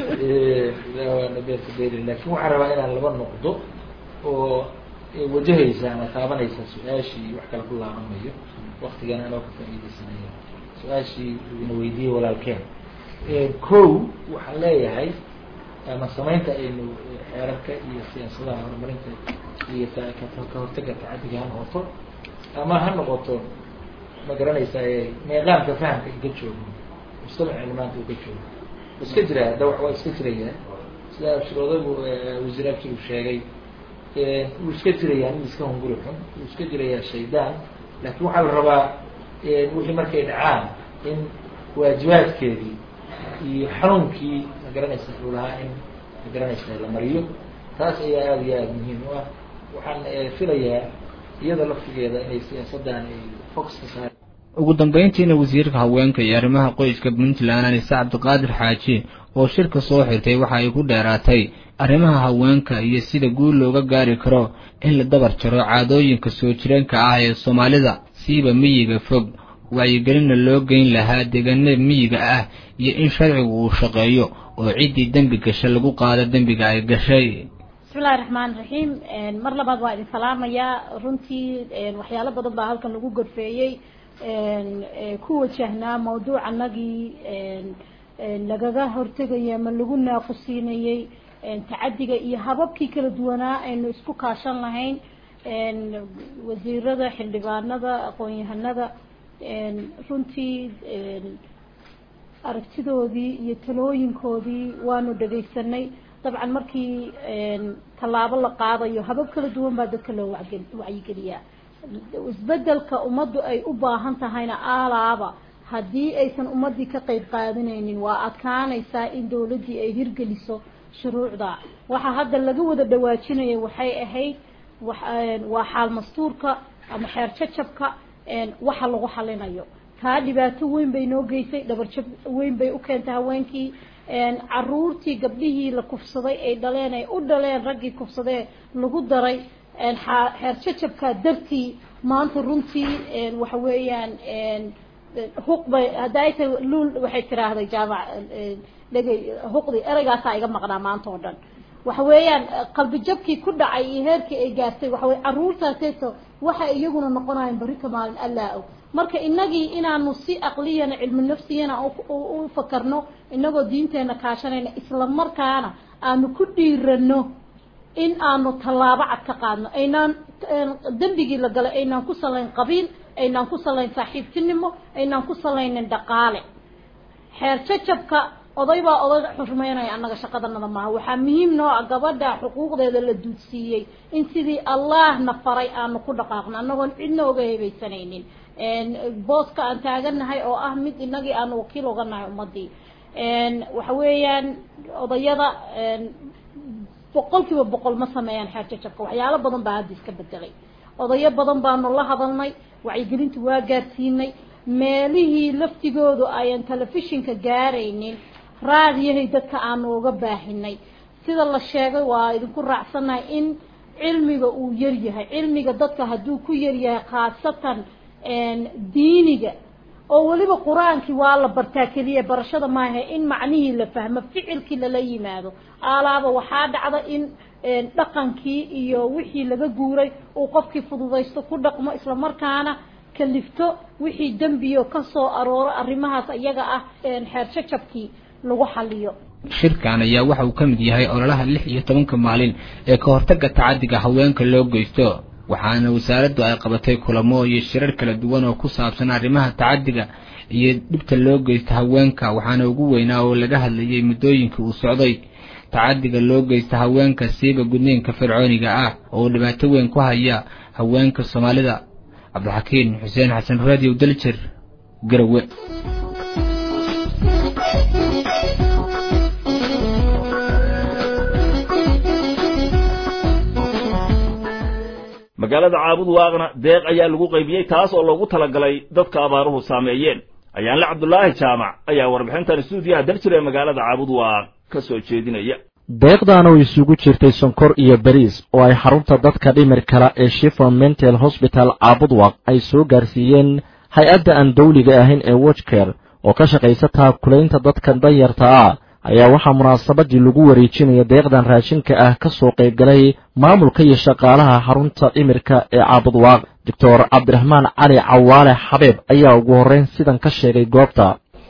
laakin waxaan rabaa inaan laba noqdo oo wajahaysa ama taabanaysa su-aashii wax kale ku laabanayo waktigan anoo ka faa'iideysanaya su-aashii ina weydiiyey walaalkeen kow waxaan leeyahay ama samaynta aynu xeerarka iyo siyaasadaha horumarinta iyo ka hortaga tacadiga ha noqoto ama ha noqoto ma garanaysa meeqaamka fahamka inka joogo mujtamacina maanta uu ka joogo iska jira hadda waa iska jiraya sida abshir odagu wasiir abshir uu sheegay wuu iska jirayaa nin iska hunguri xun wuu iska jirayaa shaydaan laakiin waxaa la rabaa wixii markay dhacaan in waajibaadkeedii iyo xanuunkii ma garanaysa uu lahaa in ma garanaysa la mariyo taas ayaa aada iyo aada muhiim u ah waxaan filayaa iyada laftigeeda inay siyaasaddan ay fox ka saar ugu dambeyntiina wasiirka haweenka iyo arrimaha qoyska puntland anise cabdiqaadir xaaji oo shirka soo xirtay waxa ay ku dheeraatay arrimaha haweenka iyo sida guul looga gaari karo in la dabar jaro caadooyinka soo jireenka ah ee soomaalida siiba miyiga fog wacyigelinna loo geyn lahaa deegaanada miyiga ah iyo in sharcigu uu shaqeeyo oo ciddii dembi gasha lagu qaado dembiga ay gashay bismillahi raxmaan raxiim mar labaad waa idin salaamayaa runtii waxyaalo badan baa halkan lagu gorfeeyey ku wajahnaa mawduucanagii lagaga hortegaya ama lagu naaqusiinayey tacadiga iyo hababkii kala duwanaa aynu isku kaashan lahayn wasiirada xildhibaanada aqoon-yahanada runtii aragtidoodii iyo talooyinkoodii waanu dhagaysanay dabcan markii tallaabo la qaadayo habab kala duwan baa dadka loo wacyigeliyaa isbedelka ummaddu ay u baahan tahayna aalaaba haddii aysan ummaddii ka qeyb qaadanaynin waa adkaanaysaa in dawladdii ay hirgeliso shuruucda waxaa hadda laga wada dhawaajinaya waxay ahayd waa xaal mastuurka ama xeer jajabka waxa lagu xalinayo taa dhibaato weyn bay noo geysay dhabarjab weyn bay u keentay haweenkii caruurtii gabdhihii la kufsaday ay dhaleen ay u dhaleen raggii kufsadee lagu daray xeer jajabka dartii maanta runtii waxa weeyaan huqbay hadda ay tahay luul waxay tiraahday jaamac dhegay huqdi ereygaasaa iga maqnaa maanta oo dhan waxa weeyaan qalbi jabkii ku dhacay iyo heerkii ay gaartay waxa weye caruurtaaseeto waxay iyaguna noqonayaan barika maalin allaa og marka inagii inaanu si aqliyana cilmi nafsiyana u fakarno inagoo diinteena kaashanayna isla markaana aanu ku dhiirano in aanu tallaabo cad ka qaadno aynaan dembigii la galay aynaan ku salayn qabiil aynaan ku salayn saaxiibtinimo aynaan ku salaynin dhaqaale xeer jajabka oday baa oday xurmeynaya annaga shaqadanada maaha waxaa muhiim noo ah gabadha xuquuqdeeda la duudsiiyey in sidii allahna faray aanu ku dhaqaaqno annagoon cidna oga hebaysanaynin booska aan taaganahay oo ah mid inagii aanu wakiil oga nahay ummadii waxa weeyaan odayada boqol kiiba boqol ma sameeyaan xeer jajabka waxyaalo badan baa hadda iska bedelay odayo badan baanu la hadalnay wacyigelinta waa gaarsiinay meelihii laftigoodu ayan telefishinka gaaraynin raadiyahay dadka aanu uga baahinay sida la sheegay waa idinku raacsannahay in cilmiga uu yaryahay cilmiga dadka hadduu ku yaryahay khaasatan diiniga oo weliba qur-aankii waa la bartaa keliya barashada maaha in macnihii la fahmo ficilkii lala yimaado alaaba waxaa dhacda in dhaqankii iyo wixii laga guuray uu qofkii fududaysto ku dhaqmo islamarkaana kalifto wixii dembiyo ka soo arooro arrimahaas iyaga ah xeer jajabkii lagu xaliyo shirkan ayaa waxa uu ka mid yahay ololaha lix iyo tobanka maalin ee ka hortagga tacadiga haweenka loo geysto waxaana wasaaraddu ay qabatay kulamo iyo shirar kala duwan oo ku saabsan arrimaha tacadiga iyo dhibta loo geysta haweenka waxaana ugu weynaa oo laga hadlayay muddooyinkii uu socday tacadiga loo geysta haweenka siiba gudniinka fircooniga ah oo dhibaato weyn ku haya haweenka soomaalida cabdixakiin xuseen xasan radio daljir garowe magaalada caabud waaqna deeq ayaa lagu qaybiyey taas oo loogu talagalay dadka abaaruhu saameeyeen ayaanle cabdulaahi jaamac ayaa warbixintan stuudiyaha daljir ee magaalada caabud waaq ka soo jeedinaya deeqdan oo isugu jirtay sonkor iyo bariis oo ay xarunta dadka dhimir kala ee shifon mental hosbital caabudwaq ay soo gaarsiiyeen hay-adda aan dawliga ahayn ee wojker oo ka shaqaysa taakulaynta dadka danyarta ah ayaa waxaa munaasabadii lagu wareejinaya deeqdan raashinka ah ka soo qaybgalay maamulka iyo shaqaalaha xarunta dhimirka ee caabudwaaq doctor cabdiraxmaan cali cawaale xabeeb ayaa ugu horreyn sidan ka sheegay goobta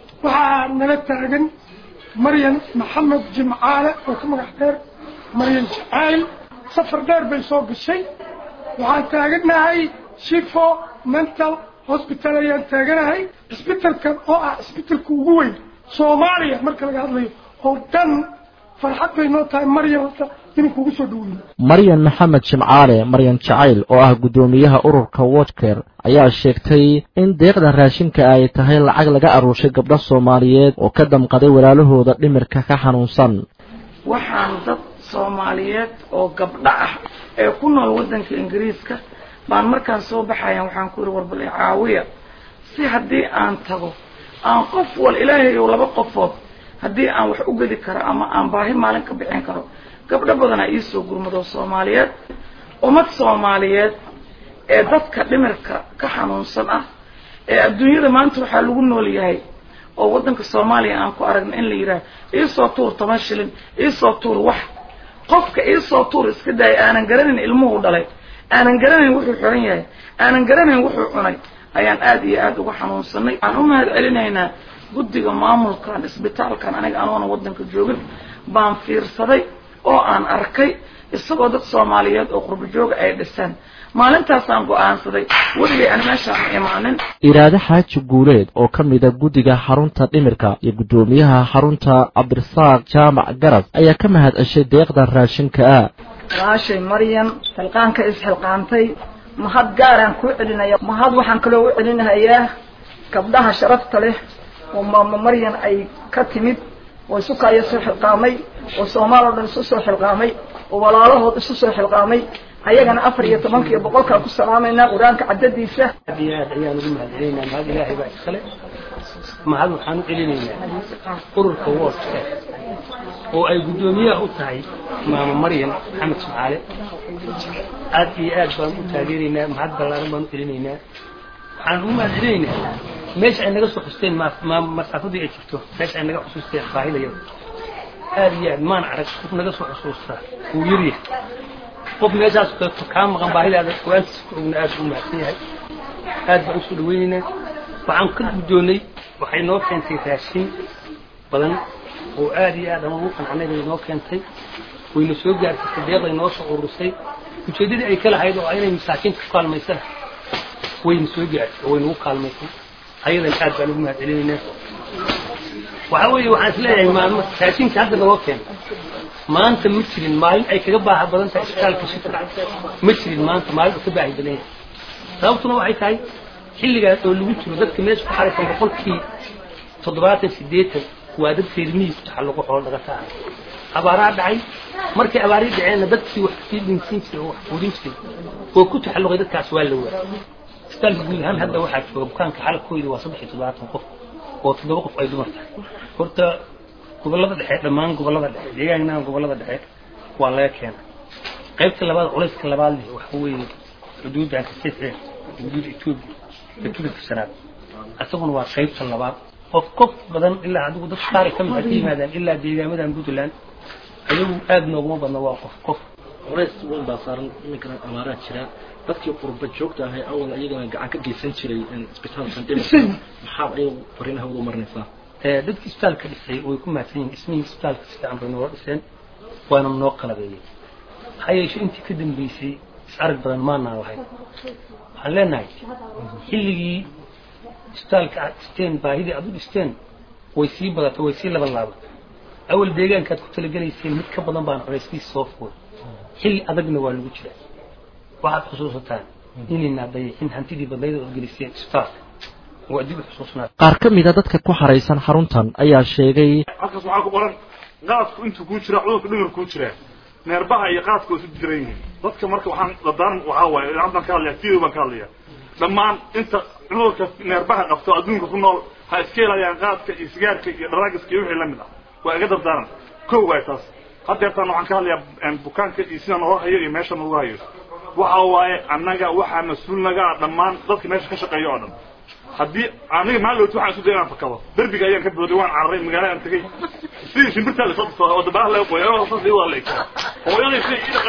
waxaa nala taagan maryan maxamed jimcaale oo ka magac dheer maryan jacayl safar dheer bay soo gashay waxaan taaganahay shifo mental hosbital ayaan taaganahay cisbitalkan oo ah cisbitalka ugu weyn soomaaliya marka laga hadlayo oo dhan farxad bay noo tahay maryan hadda inuu kugu soo dhaweyno maryan maxamed jimcaale maryan jacayl oo ah guddoomiyaha ururka wotker ayaa sheegtay in deeqdan raashinka ay tahay lacag laga aruushay gabdho soomaaliyeed oo ka damqaday walaalahooda dhimirka ka xanuunsan waxaan dad soomaaliyeed oo gabdho ah ee ku nool waddanka ingiriiska baan markaan soo baxayan waxaan ku yihi warbal caawiya si haddii aan tago aan qof wal ilaahay ou laba qofood haddii aan wax u gedi karo ama aan baahi maalin ka bixin karo gabdho badanaa iisoo gurmado soomaaliyeed ummad soomaaliyeed ee dadka dhimirka ka xanuunsan ah ee adduunyada maanta waxaa lagu nool yahay oo waddanka soomaaliya aan ku aragna in la yidhaah iisoo tuur toban shilin iisoo tuur wax qofka iisoo tuur iska daaya aanan garanayn ilmuhu dhalay aanan garanayn wuxuu xiran yahay aanan garanayn wuxuu cunay ayaan aada iyo aada uga xanuunsanay waxaan u mahad celinaynaa guddiga maamulkan isbitaalkan aniga anoona waddanka joogin baan fiirsaday oo aan arkay isagoo dad soomaaliyeed oo qurbo jooga ay dhiseen maalintaasaan go-aansaday weligay aan meeshaan imaanin iraade xaaji guuleed oo ka mida guddiga xarunta dhimirka iyo guddoomiyaha xarunta cabdirasaaq jaamac garas ayaa ka mahad ceshay deeqdan raashinka ah walaashay maryan xilqaanka isxilqaantay mahad gaaraan kuu celinaya mahad waxaan kaloo u celinahayaa gabdhaha sharafta leh oo maamo maryan ay ka timid oo isu kaayo soo xilqaamay oo soomaal oo dhan isu soo xilqaamay oo walaalahood isu soo xilqaamay ayagana afar iyo tobanka iyo boqolkaan ku salaamaynaa qur-aanka caddadiisa aad iyo aad ayaan ugu mahad celinaynaa mahad ilaahay baa iskale mahad waxaan u celinaynaa ururka woodka oo ay guddoomiyaha u tahay maamo maryan maxamed sumcaale aad iyo aad baan u taageeraynaa mahad ballaaran baan u celinaynaa waxaan ugu mahad celinaynaa meesha ay naga soo xusteen masaafadii ay jirto meesha ay naga xusuusteen baahidaya aad iyo aad maan arag qof naga soo xusuusta wuu yaryahay qof meeshaas kaleeto kaa maqan baahidaada go-aankiisa ku ogna aad u mahadsan yahay aad baan usoo dhaweynaynaa waxaan ka guddoonnay waxay noo keentay raashin badan oo aad iyo aad aan ugu qanacnay bay noo keentay wayna soo gaartay deeqday noo soo ururisay ujeeddadii ay ka lahayd oo inay masaakiinta ku kaalmaysana wayna soo gaartay oo waynagu kaalmaysay ayadan aad baan ugu mahad celinaynaa waxa weeye waxaan is leeyahay maalmo raashinka hadda nagoo keena maanta ma jirin maalin ay kaga baaha badan tahay isbitaalka shifka ma jirin maanta maalin uu ka baahi badan yahay sababtuna waxay tahay xilligaas oo lagu jiro dadka meesha ku xaraysan boqolkii toddobaatan siddeetan waa dad reermihiis ku taxalluqo xoolo dhagata ah abaaraa dhacay markay abaarii dhaceenna dadkii wax sii dhinsiin jiray oo wax quudin jiray oo ku taxalluqay dadkaas waa la waayay isbitaalka guud ahaan hadda waxaa jooga bukaanka xalabkooda waa saddex iyo toddobaatan qof oo toddoba qof ay dumar tahay horta gobollada dhexe dhammaan gobollada dhexe deegaanka gobollada dhexe waa laga keena qaybta labaad culayska labaad leh waxa weeye xuduudda kasixeen xuduudda etoobiya ee kilibka shanaad isaguna waa qaybta labaad qof qof badan ilaa adigu dad qaar ka mid ah ka yimaadaan ilaa deegaamadan puntland ayagu aad nooguma badna waa qof qof culays weyn baa saaran iminkana abaaraha jira dadkii qurba joogta ahay awal iyagana gacan ka geysan jiray isbitaalkan dhinaca maxaad ayagu fariinaha wada marinaysaa ee dadkii isbitaalka dhisay way ku mahadsan yihiin dhismihii isbitaalka si fiican bay noola dhiseen waana noo qalabeeyey maxaa yeeshe intii ka dambeysay is arag badan maanaan lahayn waxaan leenahay xilligii isbitaalka aad dhisteen baahidii aad u dhisteen way sii badatay way sii laban laabatay awal deegaankaad ku talagelayseen mid ka badan baan culayskiisa soo fuulay xilli adagna waa lagu jiraa waxaad xusuusataan inayna dayixin hantidii badnayda ood geliseen isbitaalka waa dib u xusuusnaa qaar ka mid a dadka ku xaraysan xaruntan ayaa sheegay halkaas waxaa ku qoran qaadku intuu kuu jira cudurka dhimir kuu jiraa neerbaha iyo qaadku waa isu jiran yihiin dadka marka waxaan dadaaran waxaa waaye idaacaddan ka hadlaya video baan ka hadlaya dhammaan inta cudurka neerbaha qabto adduunka ku nool ha iska helayaan qaadka iyo sigaarka iyo dharaagiska iyo wixii lamid ah waa iga dardaaran kow waay taas haddeertaan waxaan ka hadlayaa bukaanka iyo sida noo hayo iyo meesha noogu hayo waxa waaye annaga waxaa mas-uul naga ah dhammaan dadka meesha ka shaqeeya oo dhan haddii aniga maalowt waxaan isu day inaan fakado derbiga ayaan ka booday waan cararay magaala aan tegey sidii shimbirtaa lasoo dhisto oo dabaha laga qoya saas igu aleegta hooyaday siday ii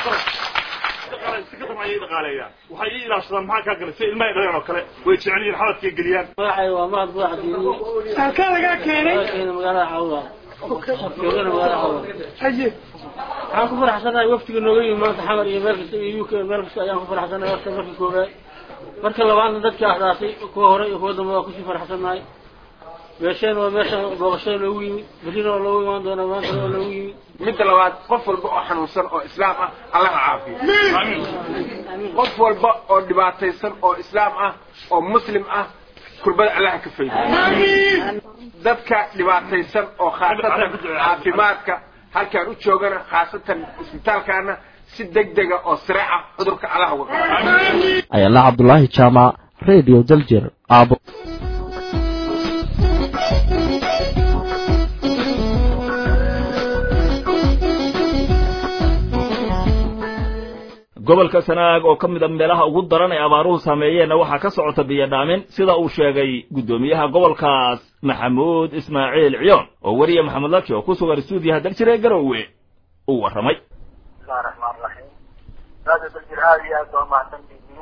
dhaqaale si ka daran ayay dhaqaaleeyaan waxay ii ilaashadaan maxaa kaa galay si ilmahay dhaleen oo kale way jecel yihiin xaladkay geliyaan magacay waa mahad buuxa diini halkaa lagaa keenay keena magaalada cawda joogana magaalada cawda haye waxaan ku faraxsanahay waftiga nooga yimi maanta xamar iyo meel kasta iyo uk meel kasta ayaan ku faraxsanahay horta marka koobaad marka labaadna dadka ahdaasay kuwa hore iyo kuwa dambe waa kusii faraxsanahay meesheen waa meesha booqashada loogu yimid berrina waa loogu imaan doonaa maantana waa loogu yimid midda labaad qof walba oo xanuunsan oo islaam ah allaha caafiyo qof walba oo dhibaataysan oo islaam ah oo muslim ah kurbada allaha ka faydo dadka dhibaataysan oo khaasatan caafimaadka halkaan u joogana khaasatan isbitaalkaana si degdega oo siraaca cudurka allaha uga ayala cabdulaahi jaamac radio daljir aabo gobolka sanaag oo ka mid a meelaha ugu daran ee abaaruhu saameeyeenna waxaa ka socota biyodhaamin sida uu sheegay guddoomiyaha gobolkaas maxamuud ismaaciil ciyoon oo weriye maxamed laki oo ku sugan stuudiyaha daljire garowe uu warramay bismillahi raxmaan raxiim radio daljir aada iyo aad baa umahadsan tihiin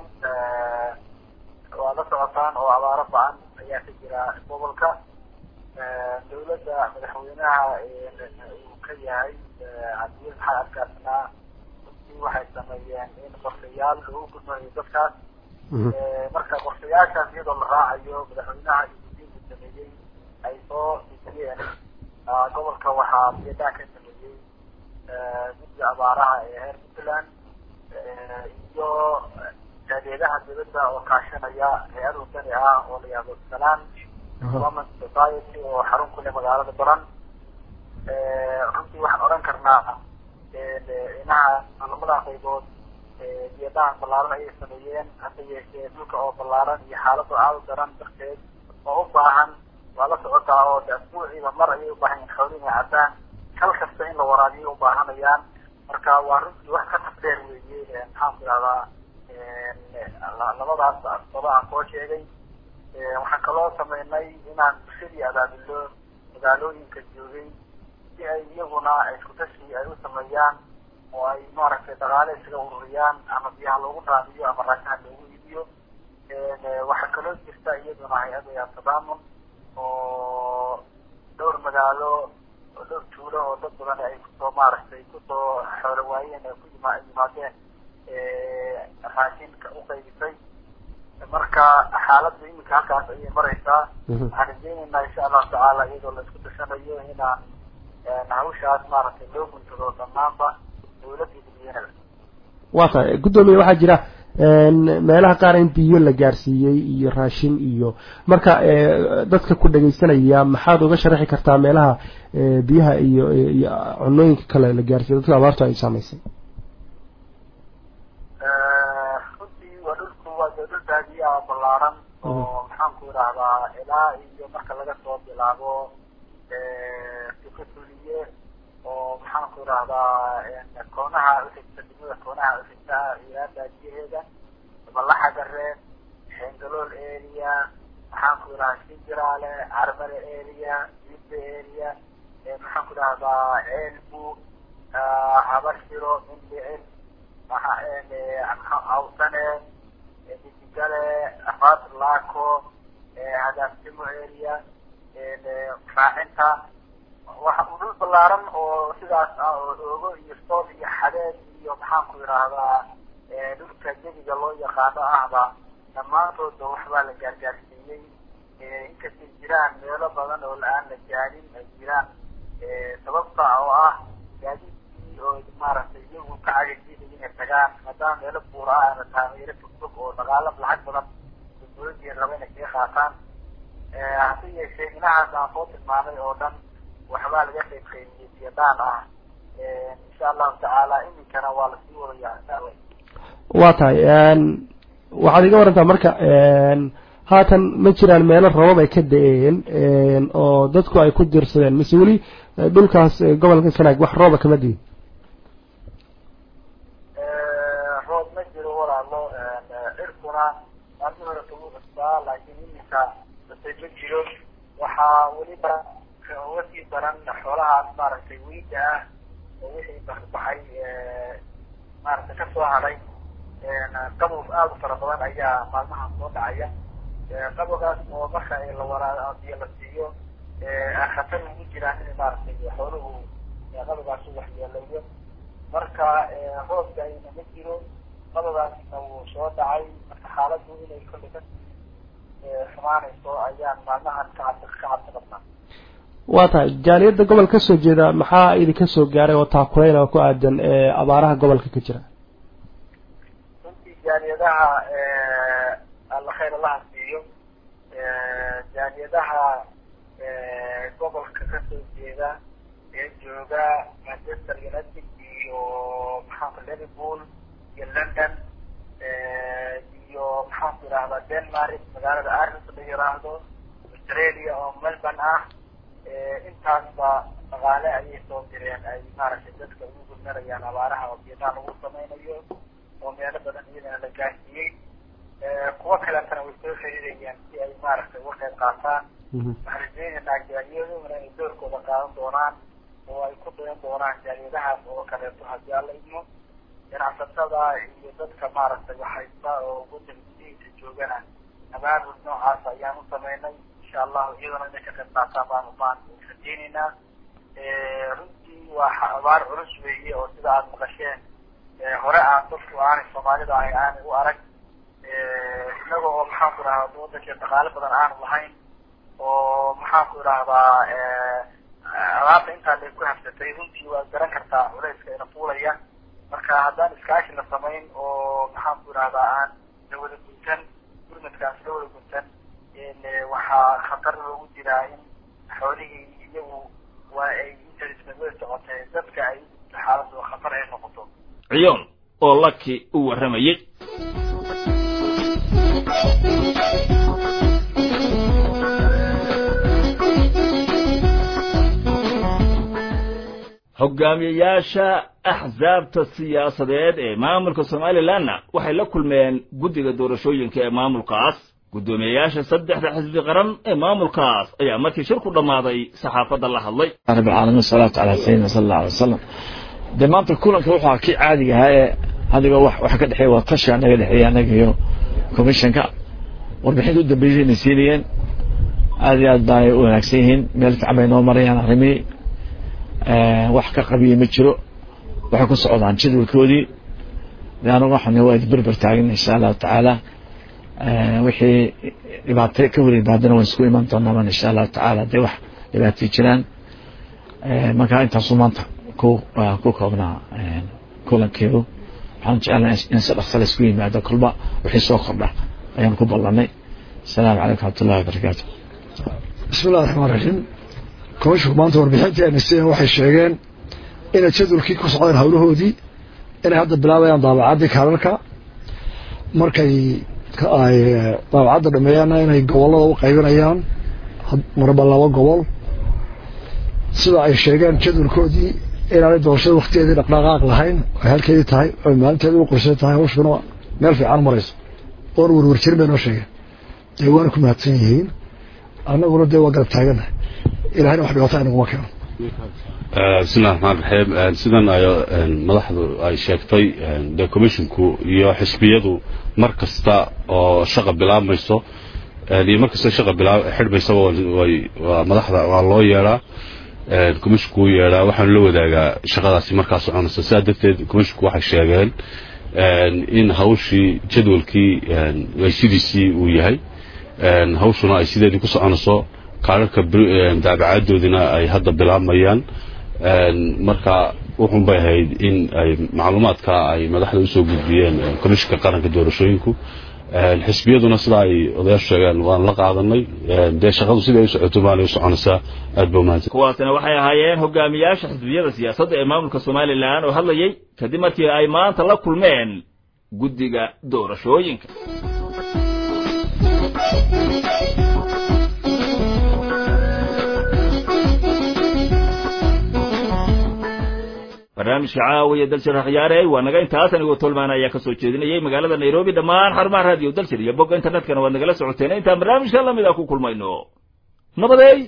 waa la socotaan oo abaaro ba-an ayaa ka jira gobolka dawladda madaxweynaha uu ka yahay cabdiil maxamed arkaasnaa waxay sameeyeen in qorshayaal lagu gudmayo dadkaas marka qorshayaashaas iyadoo la raacayo madaxweynaha iyo gudiinka sameeyey ay soo dejiyeen gobolka waxaa biyadaan ka sameeyey guddiga abaaraha ee reer puntland iyo taageeraha dawladda oo kaashanaya hay-ad wadani ah oo la yihahdo salaan development society oo xarun ku leh magaalada baran runtii waxaan odhan karnaa inaha labada qaybood biyadahan ballaaran ayay sameeyeen hase yeeshee dhulka oo ballaaran iyo xaalado aada u daran darteed oo u baahan waa la socotaa oo de asbuuciiba mar ayay u baahan yihin xoolihi inay caddaan kal kasta in la waraabiyo u baahanayaan marka waa runtii wax ka tafdeer weeye maxaan ku idhahdaa labadaas asbaba aan soo sheegay waxaan kaloo sameynay inaan bulshadii abaabilo magaalooyinka joogay si ay iyaguna isku tashi ay u sameeyaan oo ay maaragtay dhaqaale isaga ururiyaan ama biyaha loogu raadiyo ama raashaha loogu iibiyo waxaa kaloo jirta iyaduna hay-adda tadaamun oo dhowr magaalo oo dhowr tuulo oo dad badan ay kusoo maaragtay kusoo xoolo waayeen ay ku yima yimaadeen raashinka u qaybisay marka xaaladda iminka halkaas ayay maraysaa waxaan rajeynaynaa insha allahu tacaala iyadoo la isku tashanayo inaan hawshaas maaragtay loo guntado dhammaanba dawladda dadweynaha waa tahay guddoomiye waxaa jira meelaha qaar in biyo la gaarsiiyey iyo raashin iyo marka dadka ku dhegaysanaya maxaad uga sharaxi kartaa meelaha biyaha iyo iyo cunooyinka kale la gaarsiiyo dadka abaartu ay saamaysay runtii waa dhulku waa dee dhul baadiyaa ballaaran oo maxaan ku idhaahdaa ilaa iyo marka laga soo bilaabo oo maxaan ku idhahdaa koonaha uxigta degmada koonaha uxigta ilaa baadiyaheeda ballaxa gareen xeengalool area maxaan ku idhahdaa sinjiraale carmale area jidda area maxaan ku idhahdaa ceelbu habarshiro mindhicil awsane didigale afaad laako hadaafnimo area raacinta waxa uu dhul ballaaran oo sidaas ah oo oogo iyo sool iyo xadeed iyo maxaan ku idhaahdaa dhulka jebiga loo yaqaano ahba dhammaantoodba waxbaa la gaargaarsiiyey inkastay jiraan meelo badan oo la-aan la gaarin ay jiraan sababta oo ah gaadiidkii oo maaragtay iyagu ka cagajinay inay tagaan maadaama meelo buura ah ama taageero fogfog oo dhaqaalo lacag badan dowladii raba inay kaga qaataan hase yeeshee dhinacaas aan soo tilmaamay oo dhan waxbaa laga qayb qaybiyey siyadaan ah insha allahu tacaala iminkana waa lasii wadayaa insha allah waa tahay waxaad iga warantaa marka haatan ma jiraan meelo rabab ay ka da-een oo dadku ay ku dirsadeen mise weli dhulkaas gobolka sanaag wax rooba kama diin roob ma jiro walaalo cirkuna maalmi hore kagu cusbaa laakiin iminka basay ma jiro waxaa weliba uga sii daran xoolahaas maaragtay weyda ah oo wixii baxay maaragtay kasoo hadhay qabow aada u fara badan ayaa maalmahan soo dhacaya qabowgaas oo marka la waraa biyo la siiyo khatar ugu jiraan in maaragtay xooluhu qabowgaas u waxyeelayo marka roobka ayna ma jiro qabowgaasna wuu soo dhacay marka xaaladdu inay kolley ka xumaanayso ayaan maalmahan ka cabsi ka cabsi qabnaa waa tahay jaaliyadda gobol ka soo jeeda maxaa idinka soo gaaray oo taakuleyn oo ku aadan abaaraha gobolka ka jira runtii jaaliyadaha alla khayr allaha siiyo jaaliyadaha gobolka ka soo jeeda ee jooga manchester united iyo maxaanku liverpool iyo london iyo maxaanku idhahdaa denmark magaalada aris la yiraahdo australia oo melbourne ah intaasba dhaqaale ayay soo direen ay maaragtay dadka ugu gudmanayaan abaaraha oo biyataan lagu samaynayo oo meelo badan iyadana la gaarsiiyey kuwa kaletana way soo xiriirayaan si ay maaragtay uga qayb qaataan waxaan rajeynaynaa jaaliyaduna inay doorkooda qaadan doonaan oo ay ku dayan doonaan jaaliyadahaas oo kaleeto haddii alla idmo ganacsatada iyo dadka maaragtay waxhaysta oo waddanka gudihiisa joogana abaabul noocaas ayaan u samaynay insha allahu iyadana inay ka qayb qaataan baan baan rajeynaynaa runtii waa abaar culus weeye oo sida aada maqasheen hore aan dadku aanay soomaalida ahay aanay u arag inaga oo maxaanku idhahdaa waddankeen dhaqaale badan aanu lahayn oo maxaanku idhahdaa alaabta intaa lay ku habsatay runtii waad garan kartaa culayska ina fuulaya marka haddaan iskaashi la samayn oo maxaanku idhahdaa aan la wada guntan gurmadkaas la wada guntan waxaa khatar loogu jiraa in xoolihii iyagu waa ay interismawada socotay dadka ay xaaladu khatar ay noqoto ciyoon oo laki u warramayey hogaamiyayaasha axsaabta siyaasadeed ee maamulka somalilanna waxay la kulmeen guddiga doorashooyinka ee maamulkaas guddoomiyayaasha saddexda xisbi qaran ee maamulkaas ayaa markii shirku dhammaaday saxaafadda la hadlay رب العالمين والصلاة على سيدنا صلى الله عليه وسلم dee maanta kulanka waxaa kii caadiga ahaa ee adiga wax wax ka dhexeeya waa tashi anaga dhexeeya anaga iyo commissionka warbixinta u dambeysay inay siinayeen aad iyo aad baanay u wanaagsan yihiin meel fiican bay noo marayaan arrimihii wax ka qabiyey ma jiro waxay ku socdaan jadwalkoodii de anagu waxaan waa berber taagan insha allahu tacaala wixii dhibaato ka hor yimaadana waan isku iman doonaa insha allahu tacaala hadday wax dhibaatay jiraan marka intaasu maanta ku ku koobnaa kulankeedu waxaan jecelnaa in si dhaqsa la isku yimaado kolba wixii soo kordha ayaan ku ballanay asalaamu calaykum waraxmatullahi wabarakaatu bismi illahi raxmaan raxiim komishinku maanta warbixintii ay nasteen waxay sheegeen inay jadwalkii ku socdeen howlahoodii inay hadda bilaabayaan daabacaddii kaalalka markay ay daabacadda dhameeyaanna inay gobollada u qaybinayaan marba laba gobol sida ay sheegeen jadwalkoodii inaanay doorashada waktigeedii dhaqdhaqaaq lahayn ay halkeedii tahay oy maalinteedii u qorshay tahay hawshuna meel fiican marayso oon warwarjirin bay noo sheegeen dee waana ku mahadsan yihiin annaguna dee waa garab taaganahay ilahayna wax dhibaato inaguma keeno bismillahi raxmaan raxiim sidan ay madaxdu ay sheegtay dee commissionku iyo xisbiyadu mar kasta oo shaqa bilaabmayso iyo mar kasta shaqa bilaab xidhmaysaba way waa madaxda waa loo yeedhaa commissionku u yeedhaa waxaanu la wadaagaa shaqadaasi markaa soconaysa sidaa darteed commissionku waxay sheegeen in hawshii jadwalkii ay sidiisii uu yahay hawshuna ay sideedii ku soconayso kaararka daabacaaddoodina ay hadda bilaabmayaan marka wuxun bay ahayd in ay macluumaadka ay madaxda usoo gudbiyeen komishinka qaranka doorashooyinku xisbiyaduna sidaa ay odayaashu sheegeen waan la qaadanay dee shaqadu siday u socoto baanay u soconaysaa aad ba umahadsan kuwaasina waxay ahaayeen hogaamiyaasha xisbiyada siyaasadda ee maamulka somalilan oo hadlayay kadib markii ay maanta la kulmeen guddiga doorashooyinka barnaamijka caawiya dalshir akhyaarey waa naga intaas anigoo tolmaan ayaa ka soo jeedinayay magaalada nairobi dhammaan xarumaha raadiyo dalshir iyo bogga internetkana waad nagala socoteen intaan barnaamijka lamid a ku kulmayno nabadeey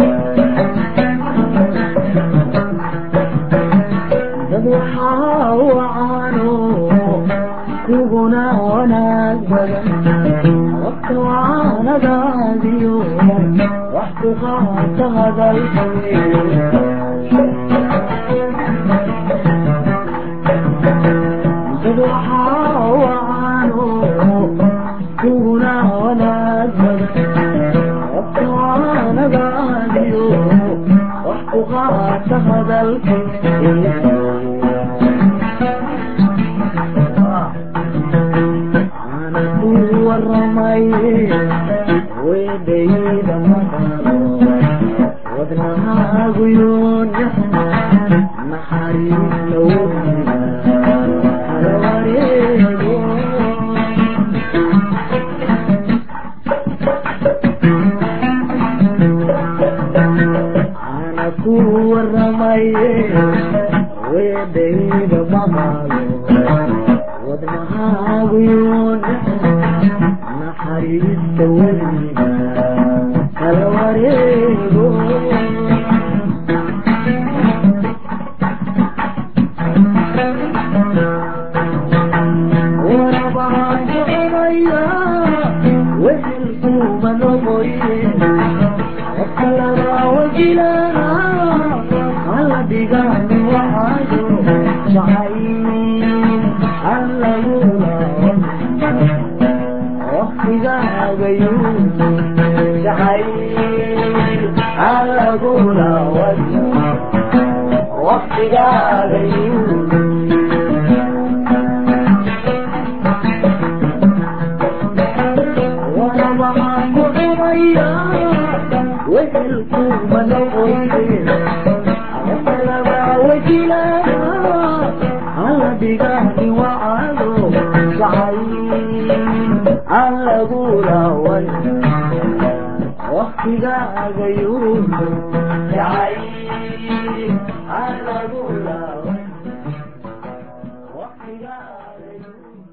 dad waxaa wacaano kuguna wanaag badan waqti waanadaadiyo wax ku qaata dad waxaa wacaano kuguna wanaag badan waqti waanadaadiyo wax ku qaata hadalkii weedhayda maqalo wadnahaaguyoon naxariis lowdiga kala wareego ana ku waramaye weedhayda maqalo wadnahaaguyoon naxariista weliga kala wareego warabaan soconaya wehelkuuma noqoye qofka lagaa wajilana hala dhigaani waxaayo jacayl aan lagula waqtigaagayu jacayl aan lagula wajho waqtigaagayu warabahaan ku cunaya wehelkuuma noqoye qofka lagaa wajilana hala dhigaani wacado jacayl aan lagula wajho waqtigaagayu jacayl aan lagula wajho waqtigaagayu